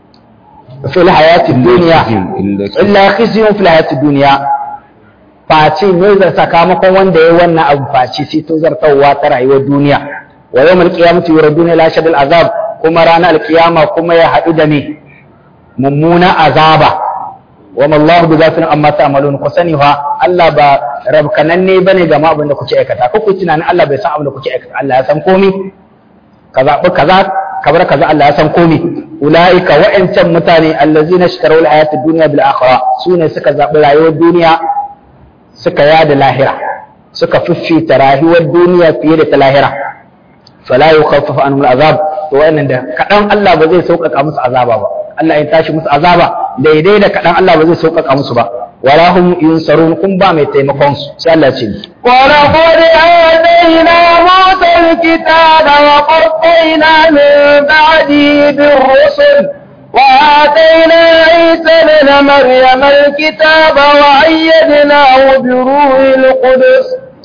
B: fil hayati dunya illa khizyun fil hayati dunya face ne da sakamakon wanda ya wannan abu face sai to zartawa ta rayuwar duniya wa yawmal qiyamati yuraduna ila shadil azab kuma ranar alkiyama kuma ya haɗu da me mummuna azaba wa mallahu bi zafin amma ta'malun ku sani fa Allah ba rabkananne bane ga ma abin da kuke aikata ko ku tunanin Allah bai san abin da kuke aikata Allah ya san komai ka zaɓi kaza kabar kaza Allah ya san komai ulaika wa'ancan mutane allazina ishtaraw al-hayata ad-dunya bil akhirah sune suka zaɓi rayuwar duniya suka yada lahira suka fiffita rayuwar duniya fiye da ta lahira fala yukhaffafu anhum al-azab to wannan da kadan Allah ba zai sauƙaƙa musu azaba ba Allah ya tashi musu azaba daidai da kadan Allah ba zai sauƙaƙa musu ba wala hum yunsarun kun ba mai taimakon su sai Allah ce
A: ولقد آتينا موسى الكتاب وقفينا من بعده بالرسل وآتينا عيسى ابن مريم الكتاب وأيدناه بروح القدس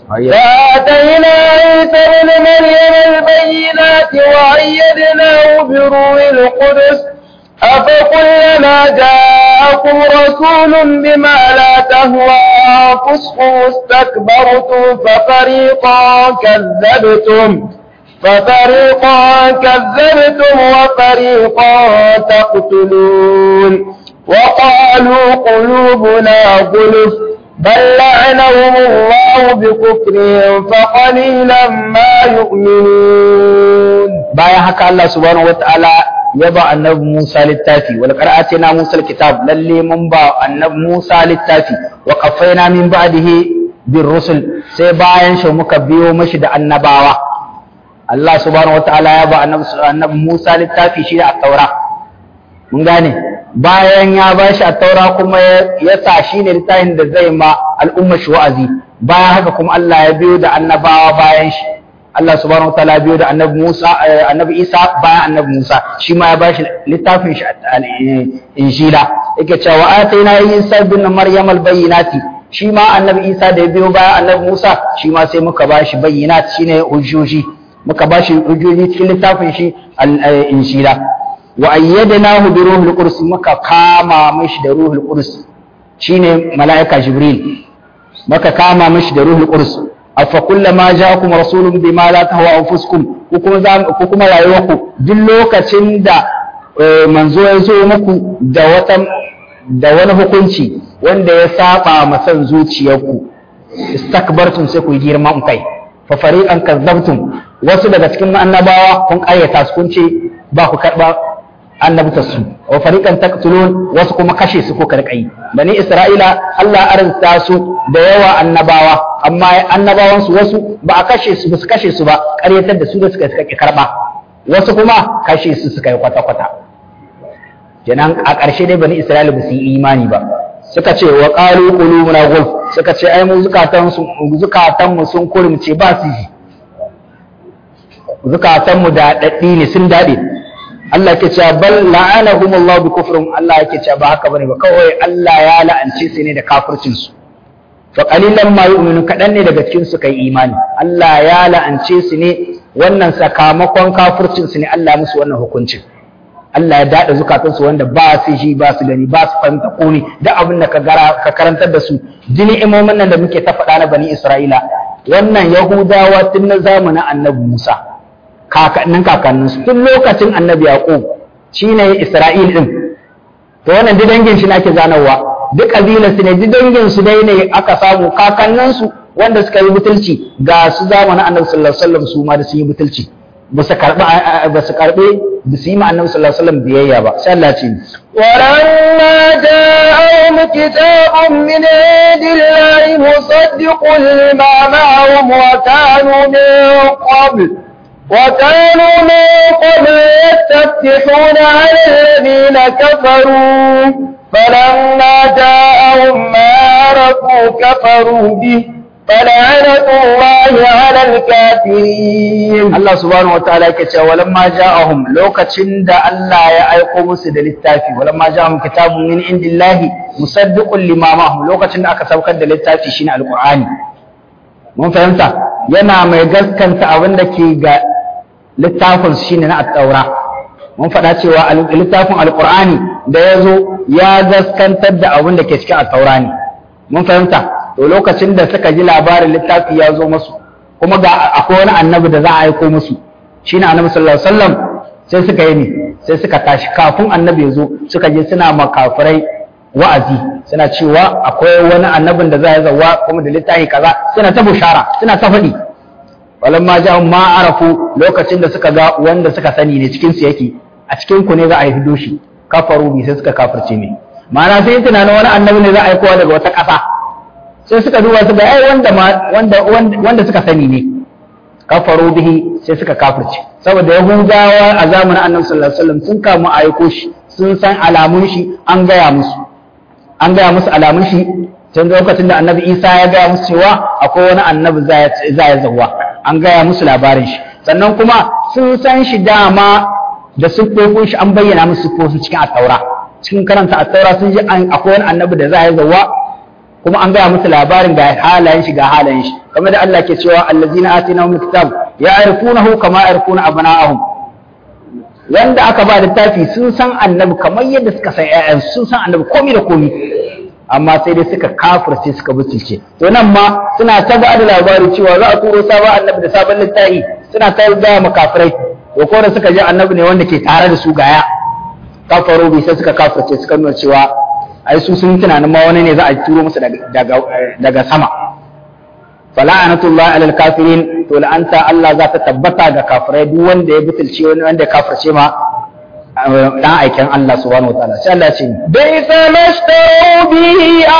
A: وآتينا عيسى ابن مريم البينات وأيدناه بروح القدس أفكلما جاءكم رسول بما لا تهوى أنفسكم استكبرتم ففريقا كذبتم ففريقا كذبتم وفريقا تقتلون وقالوا قلوبنا غلف بل لعنهم الله بكفرهم فقليلا ما يؤمنون
B: bayan haka Allah subhanahu wataala ya ba annabi Musa littafi wal qira'ati na Musa alkitab lalle mun ba annabi Musa littafi wa qaffayna min ba'dihi bir rusul sai bayan shi muka biyo mashi da annabawa Allah subhanahu wataala ya ba annabi annabi Musa littafi shi da at-taura mun gane bayan ya ba shi taura kuma ya sa shi ne littafin da zai ma al'umma shi wa'azi bayan haka kuma Allah ya biyo da annabawa bayan shi Allah subhanahu wa ta'ala biyo da annabi Musa annabi Isa bayan annabi Musa shi ma ya ba shi littafin shi injila yake cewa ataina Isa ibn Maryam al-bayyinati shi ma annabi Isa da ya biyo bayan annabi Musa shi ma sai muka ba shi bayyinat shine hujjoji muka ba shi hujjoji cikin littafin shi injila wa ayyadnahu bi ruhil qudus muka kama mishi da ruhul qudus shine malaika jibril muka kama mishi da ruhul qudus afa kullama ja'akum rasulun bima la tahwa anfusukum ku kuma ku kuma rayuwarku duk lokacin da manzo ya zo muku da wata da wani hukunci wanda ya saba ma san zuciyarku istakbartum sai ku yi girman kai fa fariqan kazzabtum wasu daga cikin annabawa kun ƙayyata su kun ce ba ku karba annabtarsu wa fariqan taqtulun wasu kuma kashe su ko karkai bani isra'ila Allah arzuta su da yawa annabawa amma annabawan su wasu ba a kashe su ba su kashe su ba ƙaryatar da su da suka suka karba wasu kuma kashe su suka yi kwata kwata kenan a ƙarshe dai bani isra'ila ba su yi imani ba suka ce wa qalu qulubuna gulf suka ce ai mu zukatan su zukatan mu sun kurumce ba su ji zukatan mu da daddi ne sun dade Allah ke cewa bal la'anahum Allah bi kufrin Allah yake cewa ba haka bane ba kawai Allah ya la'ance su ne da kafircin su fa qalilan ma yu'minu kadan ne daga cikin su kai imani Allah ya la'ance su ne wannan sakamakon kafircin su ne Allah musu wannan hukuncin Allah ya dada zukatan su wanda ba su ji ba su gani ba su fahimta kuni da abin da ka gara ka karantar da su jini imomin nan da muke ta faɗa na bani Isra'ila wannan Yahudawa tun na zamanin Annabi Musa kakannin kakanninsu tun lokacin annabi yaqub shine isra'il din to wannan duk dangin shi nake zanawa duk kabilar su ne duk dangin su dai ne aka samu kakanninsu wanda suka yi butulci ga su zamanin annabi sallallahu alaihi wasallam su ma da sun yi butulci ba su karbi ba su karbe ba su yi ma annabi sallallahu alaihi wasallam biyayya ba sai Allah ce
A: ولما جاءهم كتاب من عند الله مصدق لما معهم وكانوا من قبل وكانوا من قبل يستفتحون على الذين كفروا فلما جاءهم ما عرفوا كفروا به فلعنة الله على الكافرين
B: Allah subhanahu wataala yake cewa walamma ja'ahum lokacin da Allah ya aiko musu da littafi walamma ja'ahum kitabun min indillahi musaddiqun lima ma'ahum lokacin da aka saukar da littafi shine alqur'ani mun fahimta yana mai gaskanta abin da ke ga littafin shine na at-taura mun faɗa cewa littafin alqur'ani da ya zo ya gaskantar da abin da ke cikin at-taura ne mun fahimta to lokacin da suka ji labarin littafi ya zo musu kuma ga akwai wani annabi da za a aiko musu shine annabi sallallahu alaihi wasallam sai suka yi ne sai suka tashi kafin annabi ya zo suka je suna makafirai wa'azi suna cewa akwai wani annabin da za ya zawa kuma da littafi kaza suna ta bushara suna ta faɗi walamma ja'un ma arafu lokacin da suka ga wanda suka sani ne cikin su yake a cikin ku ne za a yi doshi kafaru bi sai suka kafirce ne ma'ana sai tunanin wani annabi ne za a aikowa daga wata ƙasa sai suka duba su ga ai wanda wanda wanda suka sani ne kafaru bihi sai suka kafirce saboda yahudawa a zamanin annabi sallallahu alaihi wasallam sun kamu a aiko shi sun san alamun shi an gaya musu an gaya musu alamun shi tun lokacin da annabi isa ya gaya musu cewa akwai wani annabi za ya zauwa an gaya musu labarin shi sannan kuma sun san shi dama da siffofin shi an bayyana musu siffofin cikin attaura cikin karanta attaura sun ji akwai wani annabi da za ya zauwa kuma an gaya musu labarin ga halayen shi ga halayen shi kamar da Allah ke cewa allazina atinahum kitab ya'rifunahu kama ya'rifuna abna'ahum wanda aka ba littafi sun san annabi kamar yadda suka san ƴaƴan sun san annabi komai da komai amma sai dai suka kafirce suka butulce to nan ma suna ta ba da labari cewa za a turo sabon annabi da sabon littafi suna ta gaya makafirai to ko da suka ji annabi ne wanda ke tare da su gaya kafaro bi sai suka kafirce suka nuna cewa ai su sun tunanin ma wani ne za a turo musu daga daga sama fala'anatullah alal kafirin to la'anta Allah za ta tabbata ga kafirai duk wanda ya butulce wani wanda ya kafirce ma dan aikin Allah subhanahu wa ta'ala sai Allah ya ce
A: بئس ما اشتروا به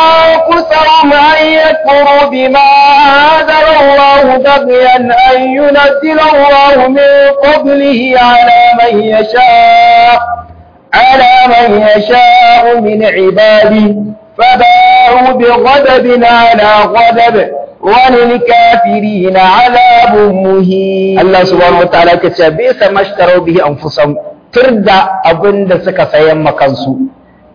A: أنفسهم أن يكفروا بما أنزل الله بغيا أن ينزل الله من فضله على من يشاء على من يشاء من عباده فباعوا بغضب على غضب وللكافرين عذاب مهين
B: Allah subhanahu wataala ke cewa bi sa mashtaru bihi anfusahum turda abinda suka sayan makansu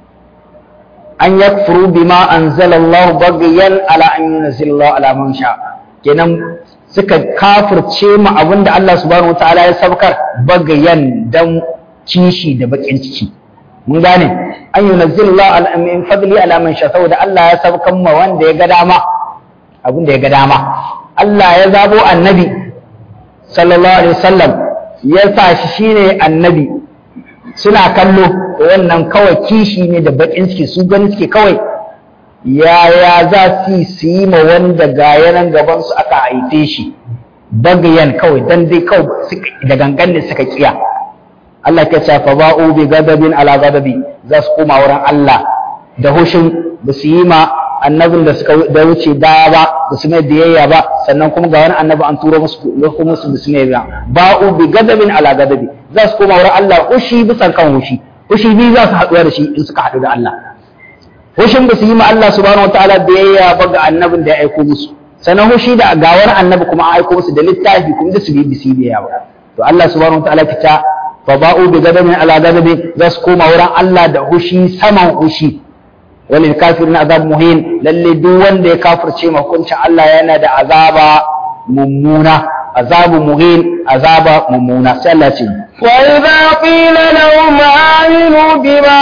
B: an yakfuru bima anzalallahu baghyan ala an yunzila ala man sha kenan suka kafirce mu abinda Allah subhanahu wataala ya sabkar baghyan dan kishi da bakin ciki mun gane an yunzila ala min fadli ala man sha saboda Allah ya sabkan ma wanda ya ga dama abinda ya ga dama Allah ya zabo annabi sallallahu alaihi wasallam ya sa shi shine annabi suna kallo wannan kawai kishi ne da bakin ciki su gani suke kawai yaya za su su yi ma wanda ga yanan gaban su aka haife shi bagayan kawai dan dai kawai da gangan ne suka kiya Allah ke ce fa ba'u bi gadabin ala gadabi za su koma wurin Allah da hushin ba su yi ma annabin da suka da wuce da ba da su mai biyayya ba sannan kuma ga wani annabi an turo musu kuma su da su mai biyayya ba'u bi gadabin ala gadabi za su koma wurin Allah hushi bisan kan hushi hushi biyu za su haɗuwa da shi in suka haɗu da Allah hushin ba su yi ma Allah subhanahu wataala biyayya ba ga annabin da ya aiko musu sannan hushi da ga wani annabi kuma an aiko musu da littafi kuma da su bi bisi biyayya ba to Allah subhanahu wataala kita fa ba'u bi gadabin ala gadabi za su koma wurin Allah da hushi saman hushi walil kafirin azab muhin lalle duk wanda ya kafirce ma hukuncin Allah yana da azaba mummuna azabu muhin azaba mummuna sai Allah ce
A: وإذا قيل لهم آمنوا بما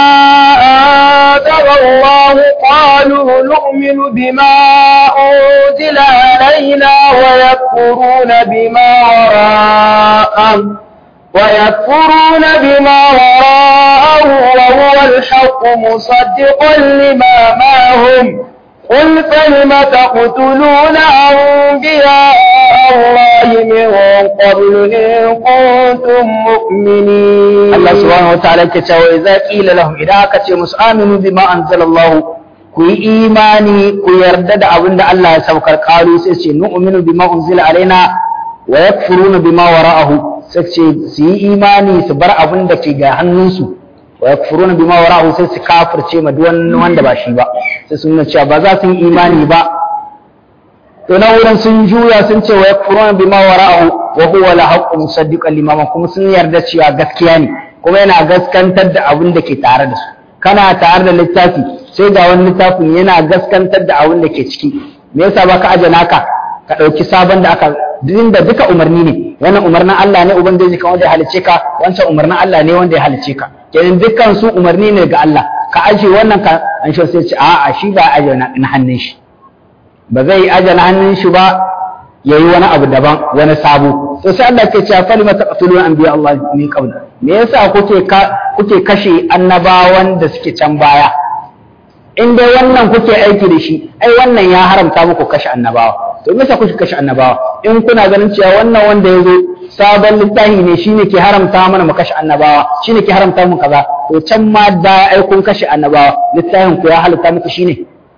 A: أنزل الله قالوا نؤمن بما أنزل علينا ويكفرون بما وراءه ويكفرون بما وراءه وهو الحق مصدقا لما معهم قل فلم تقتلون أنبياء الله من قبل إن كنتم مؤمنين
B: Allah subhanahu wataala ke cewa idza qila lahum idan aka ce musu aminu bima anzalallahu ku yi imani ku yarda da abin da Allah ya saukar qalu sai ce nu'minu bima unzila alaina wa yakfuruna bima wara'ahu sai ce su yi imani su bar abin da ke ga hannunsu wa yakfuruna bima wara'ahu sai su kafirce ma duk wanda ba shi ba sai sun nuna cewa ba za su yi imani ba to na wurin sun juya sun ce wa yakfuruna bima wara'ahu wa huwa la haqqu musaddiqan limama kuma sun yarda cewa gaskiya ne kuma yana gaskantar da abin da ke tare da su kana tare da littafi sai ga wani littafin yana gaskantar da abin da ke ciki me yasa ba ka aje naka ka ɗauki sabon da aka din da duka umarni ne wannan umarnin Allah ne ubangiji kan wanda ya halice ka wancan umarnin Allah ne wanda ya halice ka kenan dukkan su umarni ne ga Allah ka aje wannan ka an shi sai ce a'a shi ba aje na hannun shi ba zai aje na hannun shi ba yayi wani abu daban wani sabo to sai Allah ke cewa falima taqtuluna anbiya Allah min qabl me yasa kuke kuke kashe annabawan da suke can baya in dai wannan kuke aiki da shi ai wannan ya haramta muku kashe annabawa to me yasa kuke kashe annabawa in kuna ganin cewa wannan wanda ya zo sabon littafi ne shine ke haramta mana mu kashe annabawa shine ke haramta mu kaza to can ma da ai kun kashe annabawa littafin ku ya halitta muku shine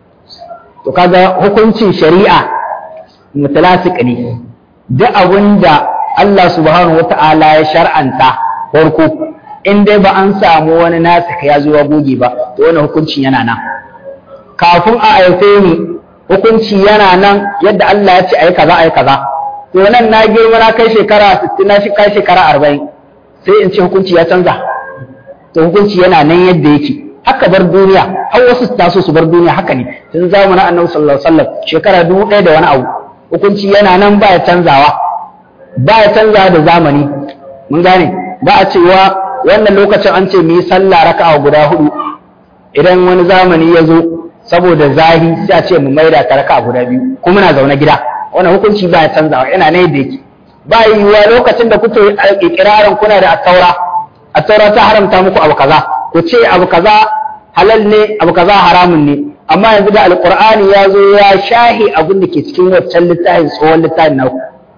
B: to kaga hukuncin shari'a mutalasik ne duk abinda Allah subhanahu wata'ala ya shar'anta farko in dai ba an samu wani nasika ya zo ya goge ba to wannan hukuncin yana nan kafin a haife ni hukunci yana nan yadda Allah ya ce ai kaza ai kaza to nan na girma na kai shekara 60 na shi kai shekara 40 sai in ce hukunci ya canza to hukunci yana nan yadda yake haka bar duniya har wasu su taso su bar duniya haka ne tun zamanin Annabi sallallahu alaihi wasallam shekara dubu ɗaya da wani abu hukunci yana nan ba ya canzawa ba ya canzawa da zamani mun gane ba a cewa wannan lokacin an ce mu yi sallah raka'a guda hudu idan wani zamani ya zo saboda zahi sai a ce mu maida ta raka'a guda biyu kuma na zaune gida wannan hukunci ba ya canzawa yana ne da yake ba yiwuwa lokacin da kuke ikirarin kuna da attaura attaura ta haramta muku abu kaza ku ce abu kaza halal ne abu kaza haramun ne amma yanzu da alqur'ani ya zo ya shahi abin da ke cikin wancan littafin tsohon littafin naku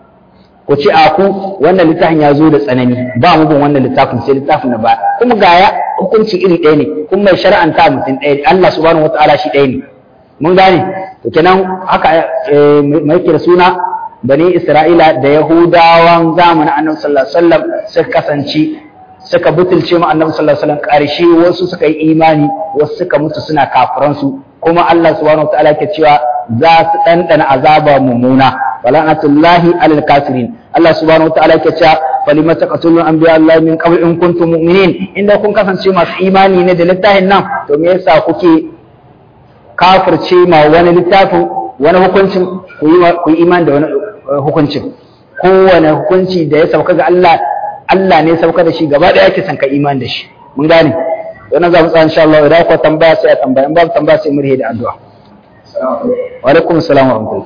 B: ku ce a ku wannan littafin ya zo da tsanani ba mu bin wannan littafin sai littafin na ba kuma ga ya hukunci iri ɗaya ne kuma mai shari'anta mutum ɗaya ne Allah subhanahu wataala shi ɗaya ne mun gane to kenan haka mai kira suna bani Isra'ila da Yahudawan zamanin Annabi sallallahu alaihi wasallam suka kasance suka butulce mu annabi sallallahu alaihi wasallam karshe wasu suka yi imani wasu suka mutu suna kafiran su kuma Allah subhanahu wataala ke cewa za su dandana azaba mumuna walanatullahi alal kafirin Allah subhanahu wataala ke cewa falima taqtulun anbiya Allah min qabl in kuntum mu'minin inda kun kasance masu imani ne da littafin nan to me yasa kuke kafirce ma wani littafin wani hukuncin ku yi imani da wani hukuncin kowane hukunci da ya sauka ga Allah Allah ne sauka da shi gaba ɗaya yake son ka imani da shi mun gane wannan za mu tsaya insha Allah idan ku tambaya sai a tambaya in babu tambaya sai mu rihe da addu'a wa alaikum assalam wa rahmatullah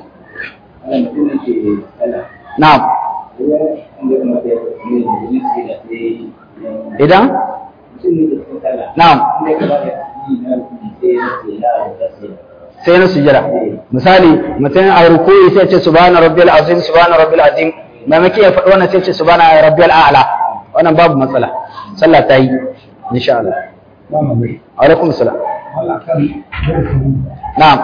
B: na'am idan na'am sai na sujjada misali mutum a rukuyi sai ce subhana rabbil azim subhana rabbil azim maimakon ya faɗi wannan sai ce subhana rabbil a'la wannan babu matsala sallah ta yi insha Allah alaikum salam na'am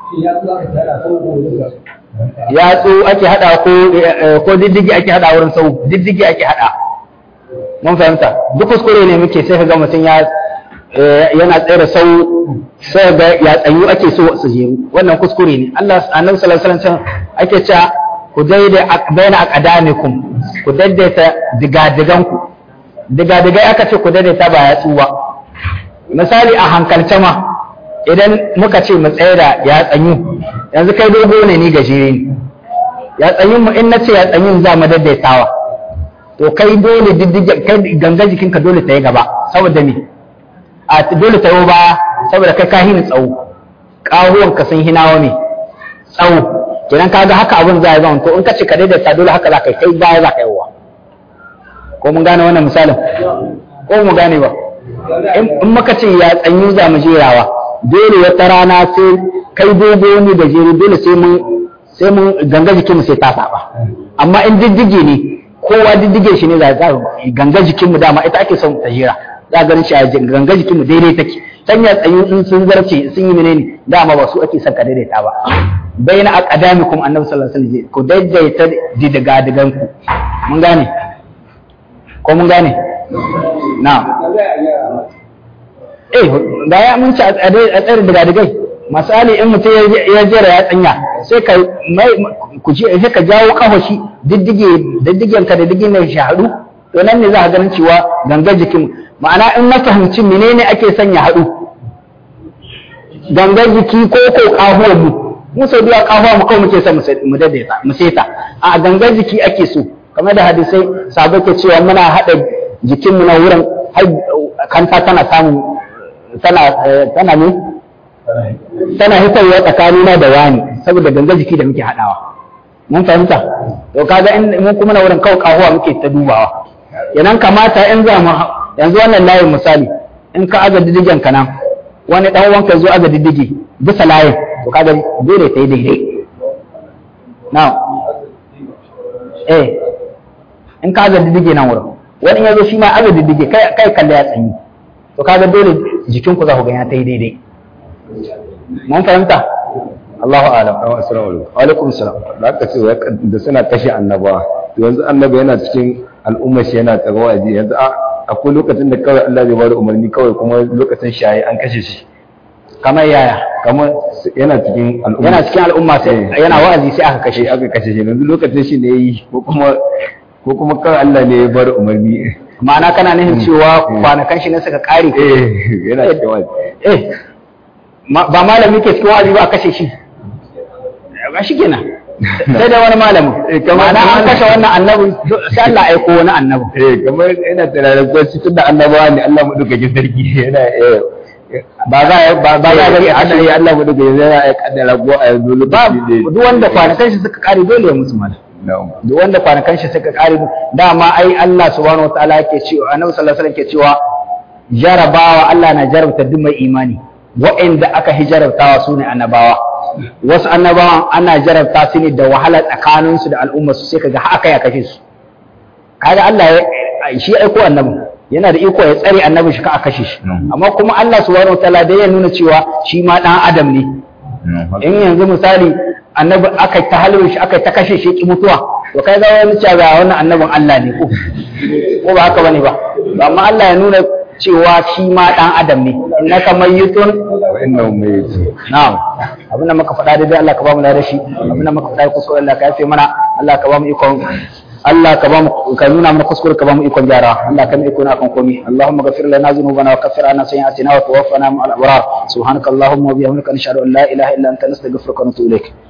B: yatsu ake hada ko ko diddigi ake hada wurin sau diddigi ake hada mun fahimta duk kuskure ne muke sai ka ga mutum ya yana tsere sau sai ga ya tsayu ake so su je wannan kuskure ne Allah annabi sallallahu alaihi wasallam ake cewa ku daidai baina aqdamikum ku daidaita digadigan ku digadigai aka ce ku daidaita ba ya tsuwa misali a hankalce ma idan muka ce mu tsaye da ya tsanyu yanzu kai dogo ne ni gajere ne ya tsanyu mu in nace ya tsanyu za mu daidaitawa to kai dole diddige kai ganga jikinka dole ta yi gaba saboda me a dole ta yi baya saboda kai ka hini tsawo ƙahuwan ka sun hinawa ne tsawo kenan kaga haka abin za a zama to in ka ce ka daidaita dole haka za ka yi kai baya za ka yi wa ko mun gane wannan misalin ko mu gane ba in muka ce ya tsanyu za mu jerawa dole wata rana sai kai dogo ne da jere dole sai mun sai mun ganga jikinmu sai ta saba amma in diddige ne kowa diddige shi ne za ganga jikinmu dama ita ake son ta jera za ganin shi a ganga jikinmu daidai take sanya tsayu in sun zarce sun yi menene dama ba su ake son ka daidaita ba bai na akadamikum annabi sallallahu alaihi wasallam ku daidaita didiga digan ku mun gane ko mun gane na eh da ya mun ci a tsare diga digai misali in mutum ya jera ya tsanya sai ka mai ku ji sai ka jawo kafashi diddige diddigen ka da diddigen ne shi haɗu to nan ne za ka ganin cewa gangar jikin ma'ana in na fahimci menene ake sanya haɗu gangar jiki ko ko kahuwar mu mu sau biya kahuwa mu kawai muke son mu daidaita mu seta a gangar jiki ake so kamar da hadisai sabo ke cewa muna haɗa jikinmu na wurin kanta tana samun tana tana ne tana hitarwa tsakanina da wani saboda gangar jiki da muke haɗawa mun fahimta to kaga in mun kuma na wurin kawai kahuwa muke ta dubawa yanan kamata in za mu yanzu wannan layin misali in ka aga diddigen ka nan wani dan wanka zo aga diddige bisa layin to kaga dole ta yi daidai now eh in ka aga diddige nan wurin wani ya zo shi ma aga diddige kai kai kalle ya tsanyi to kaga dole jikin ku za ku ga ya ta yi daidai mun fahimta Allahu a'lam
C: assalamu alaikum
B: wa alaikum salam
C: da aka ce da suna kashe annabawa to yanzu annabi yana cikin al'ummar shi yana tsaro waje yanzu a akwai lokacin da kawai Allah zai bada umarni kawai kuma lokacin shaye an kashe shi
B: kamar yaya
C: kamar yana cikin al'umma
B: yana cikin al'umma sai yana wa'azi sai aka kashe
C: kashe aka kashe shi yanzu lokacin shi ne yi ko kuma ko kuma kawai Allah ne ya bada umarni
B: ma'ana kana nufin cewa kwanakan shi ne suka kare
C: eh yana cikin waje
B: eh ba malami ke cikin wa'azi ba a kashe shi ba shi kenan sai da wani malamin ma'ana an kashe wannan annabi sai Allah aiko wani annabi
C: eh kamar yana tunanin ko shi tunda annabawa ne Allah mu duka sarki yana eh
B: ba za ba ba za
C: gari
B: ga
C: ana yi Allah mu duka yana ya kaddara ko a yanzu
B: ba
C: lokaci ne
B: duk wanda kwanakan shi suka kare dole ya mutu mana
C: na'am
B: duk wanda kwanakan shi suka kare dama ai Allah subhanahu wataala yake cewa annabi sallallahu alaihi wasallam ke cewa jarabawa Allah na jarabta duk mai imani wa'anda aka hijarabtawa su ne annabawa wasu annabawan ana jarabta su ne da wahala tsakaninsu da al'umma su sai kaga haka ya kashe su kaga Allah ya shi aiko annabi yana da iko ya tsare annabi shi ka a kashe shi
C: Mm.
B: amma kuma Allah subhanahu wataala dai ya nuna cewa shi ma dan adam ne in yanzu misali annabi aka ta halin shi aka ta kashe shi ki mutuwa to kai ga wani cewa ga wannan annabin Allah ne ko ko ba haka bane ba amma Allah ya nuna cewa shi ma dan adam ne innaka mayyitun
C: wa innahum mayitun
B: na'am abin da muka faɗa daidai Allah ka ba mu da shi abin da muka faɗa kuskure Allah ka yafe mana Allah ka ba mu ikon Allah ka ba mu ka nuna mana kuskure ka ba mu ikon gyara Allah ka mu iko na kan komai Allahumma ghafir lana dhunubana wa kaffir anna sayyi'atina wa tawaffana ma'al abrar subhanakallahumma wa bihamdika nashhadu an la ilaha illa anta nastaghfiruka wa natubu ilaik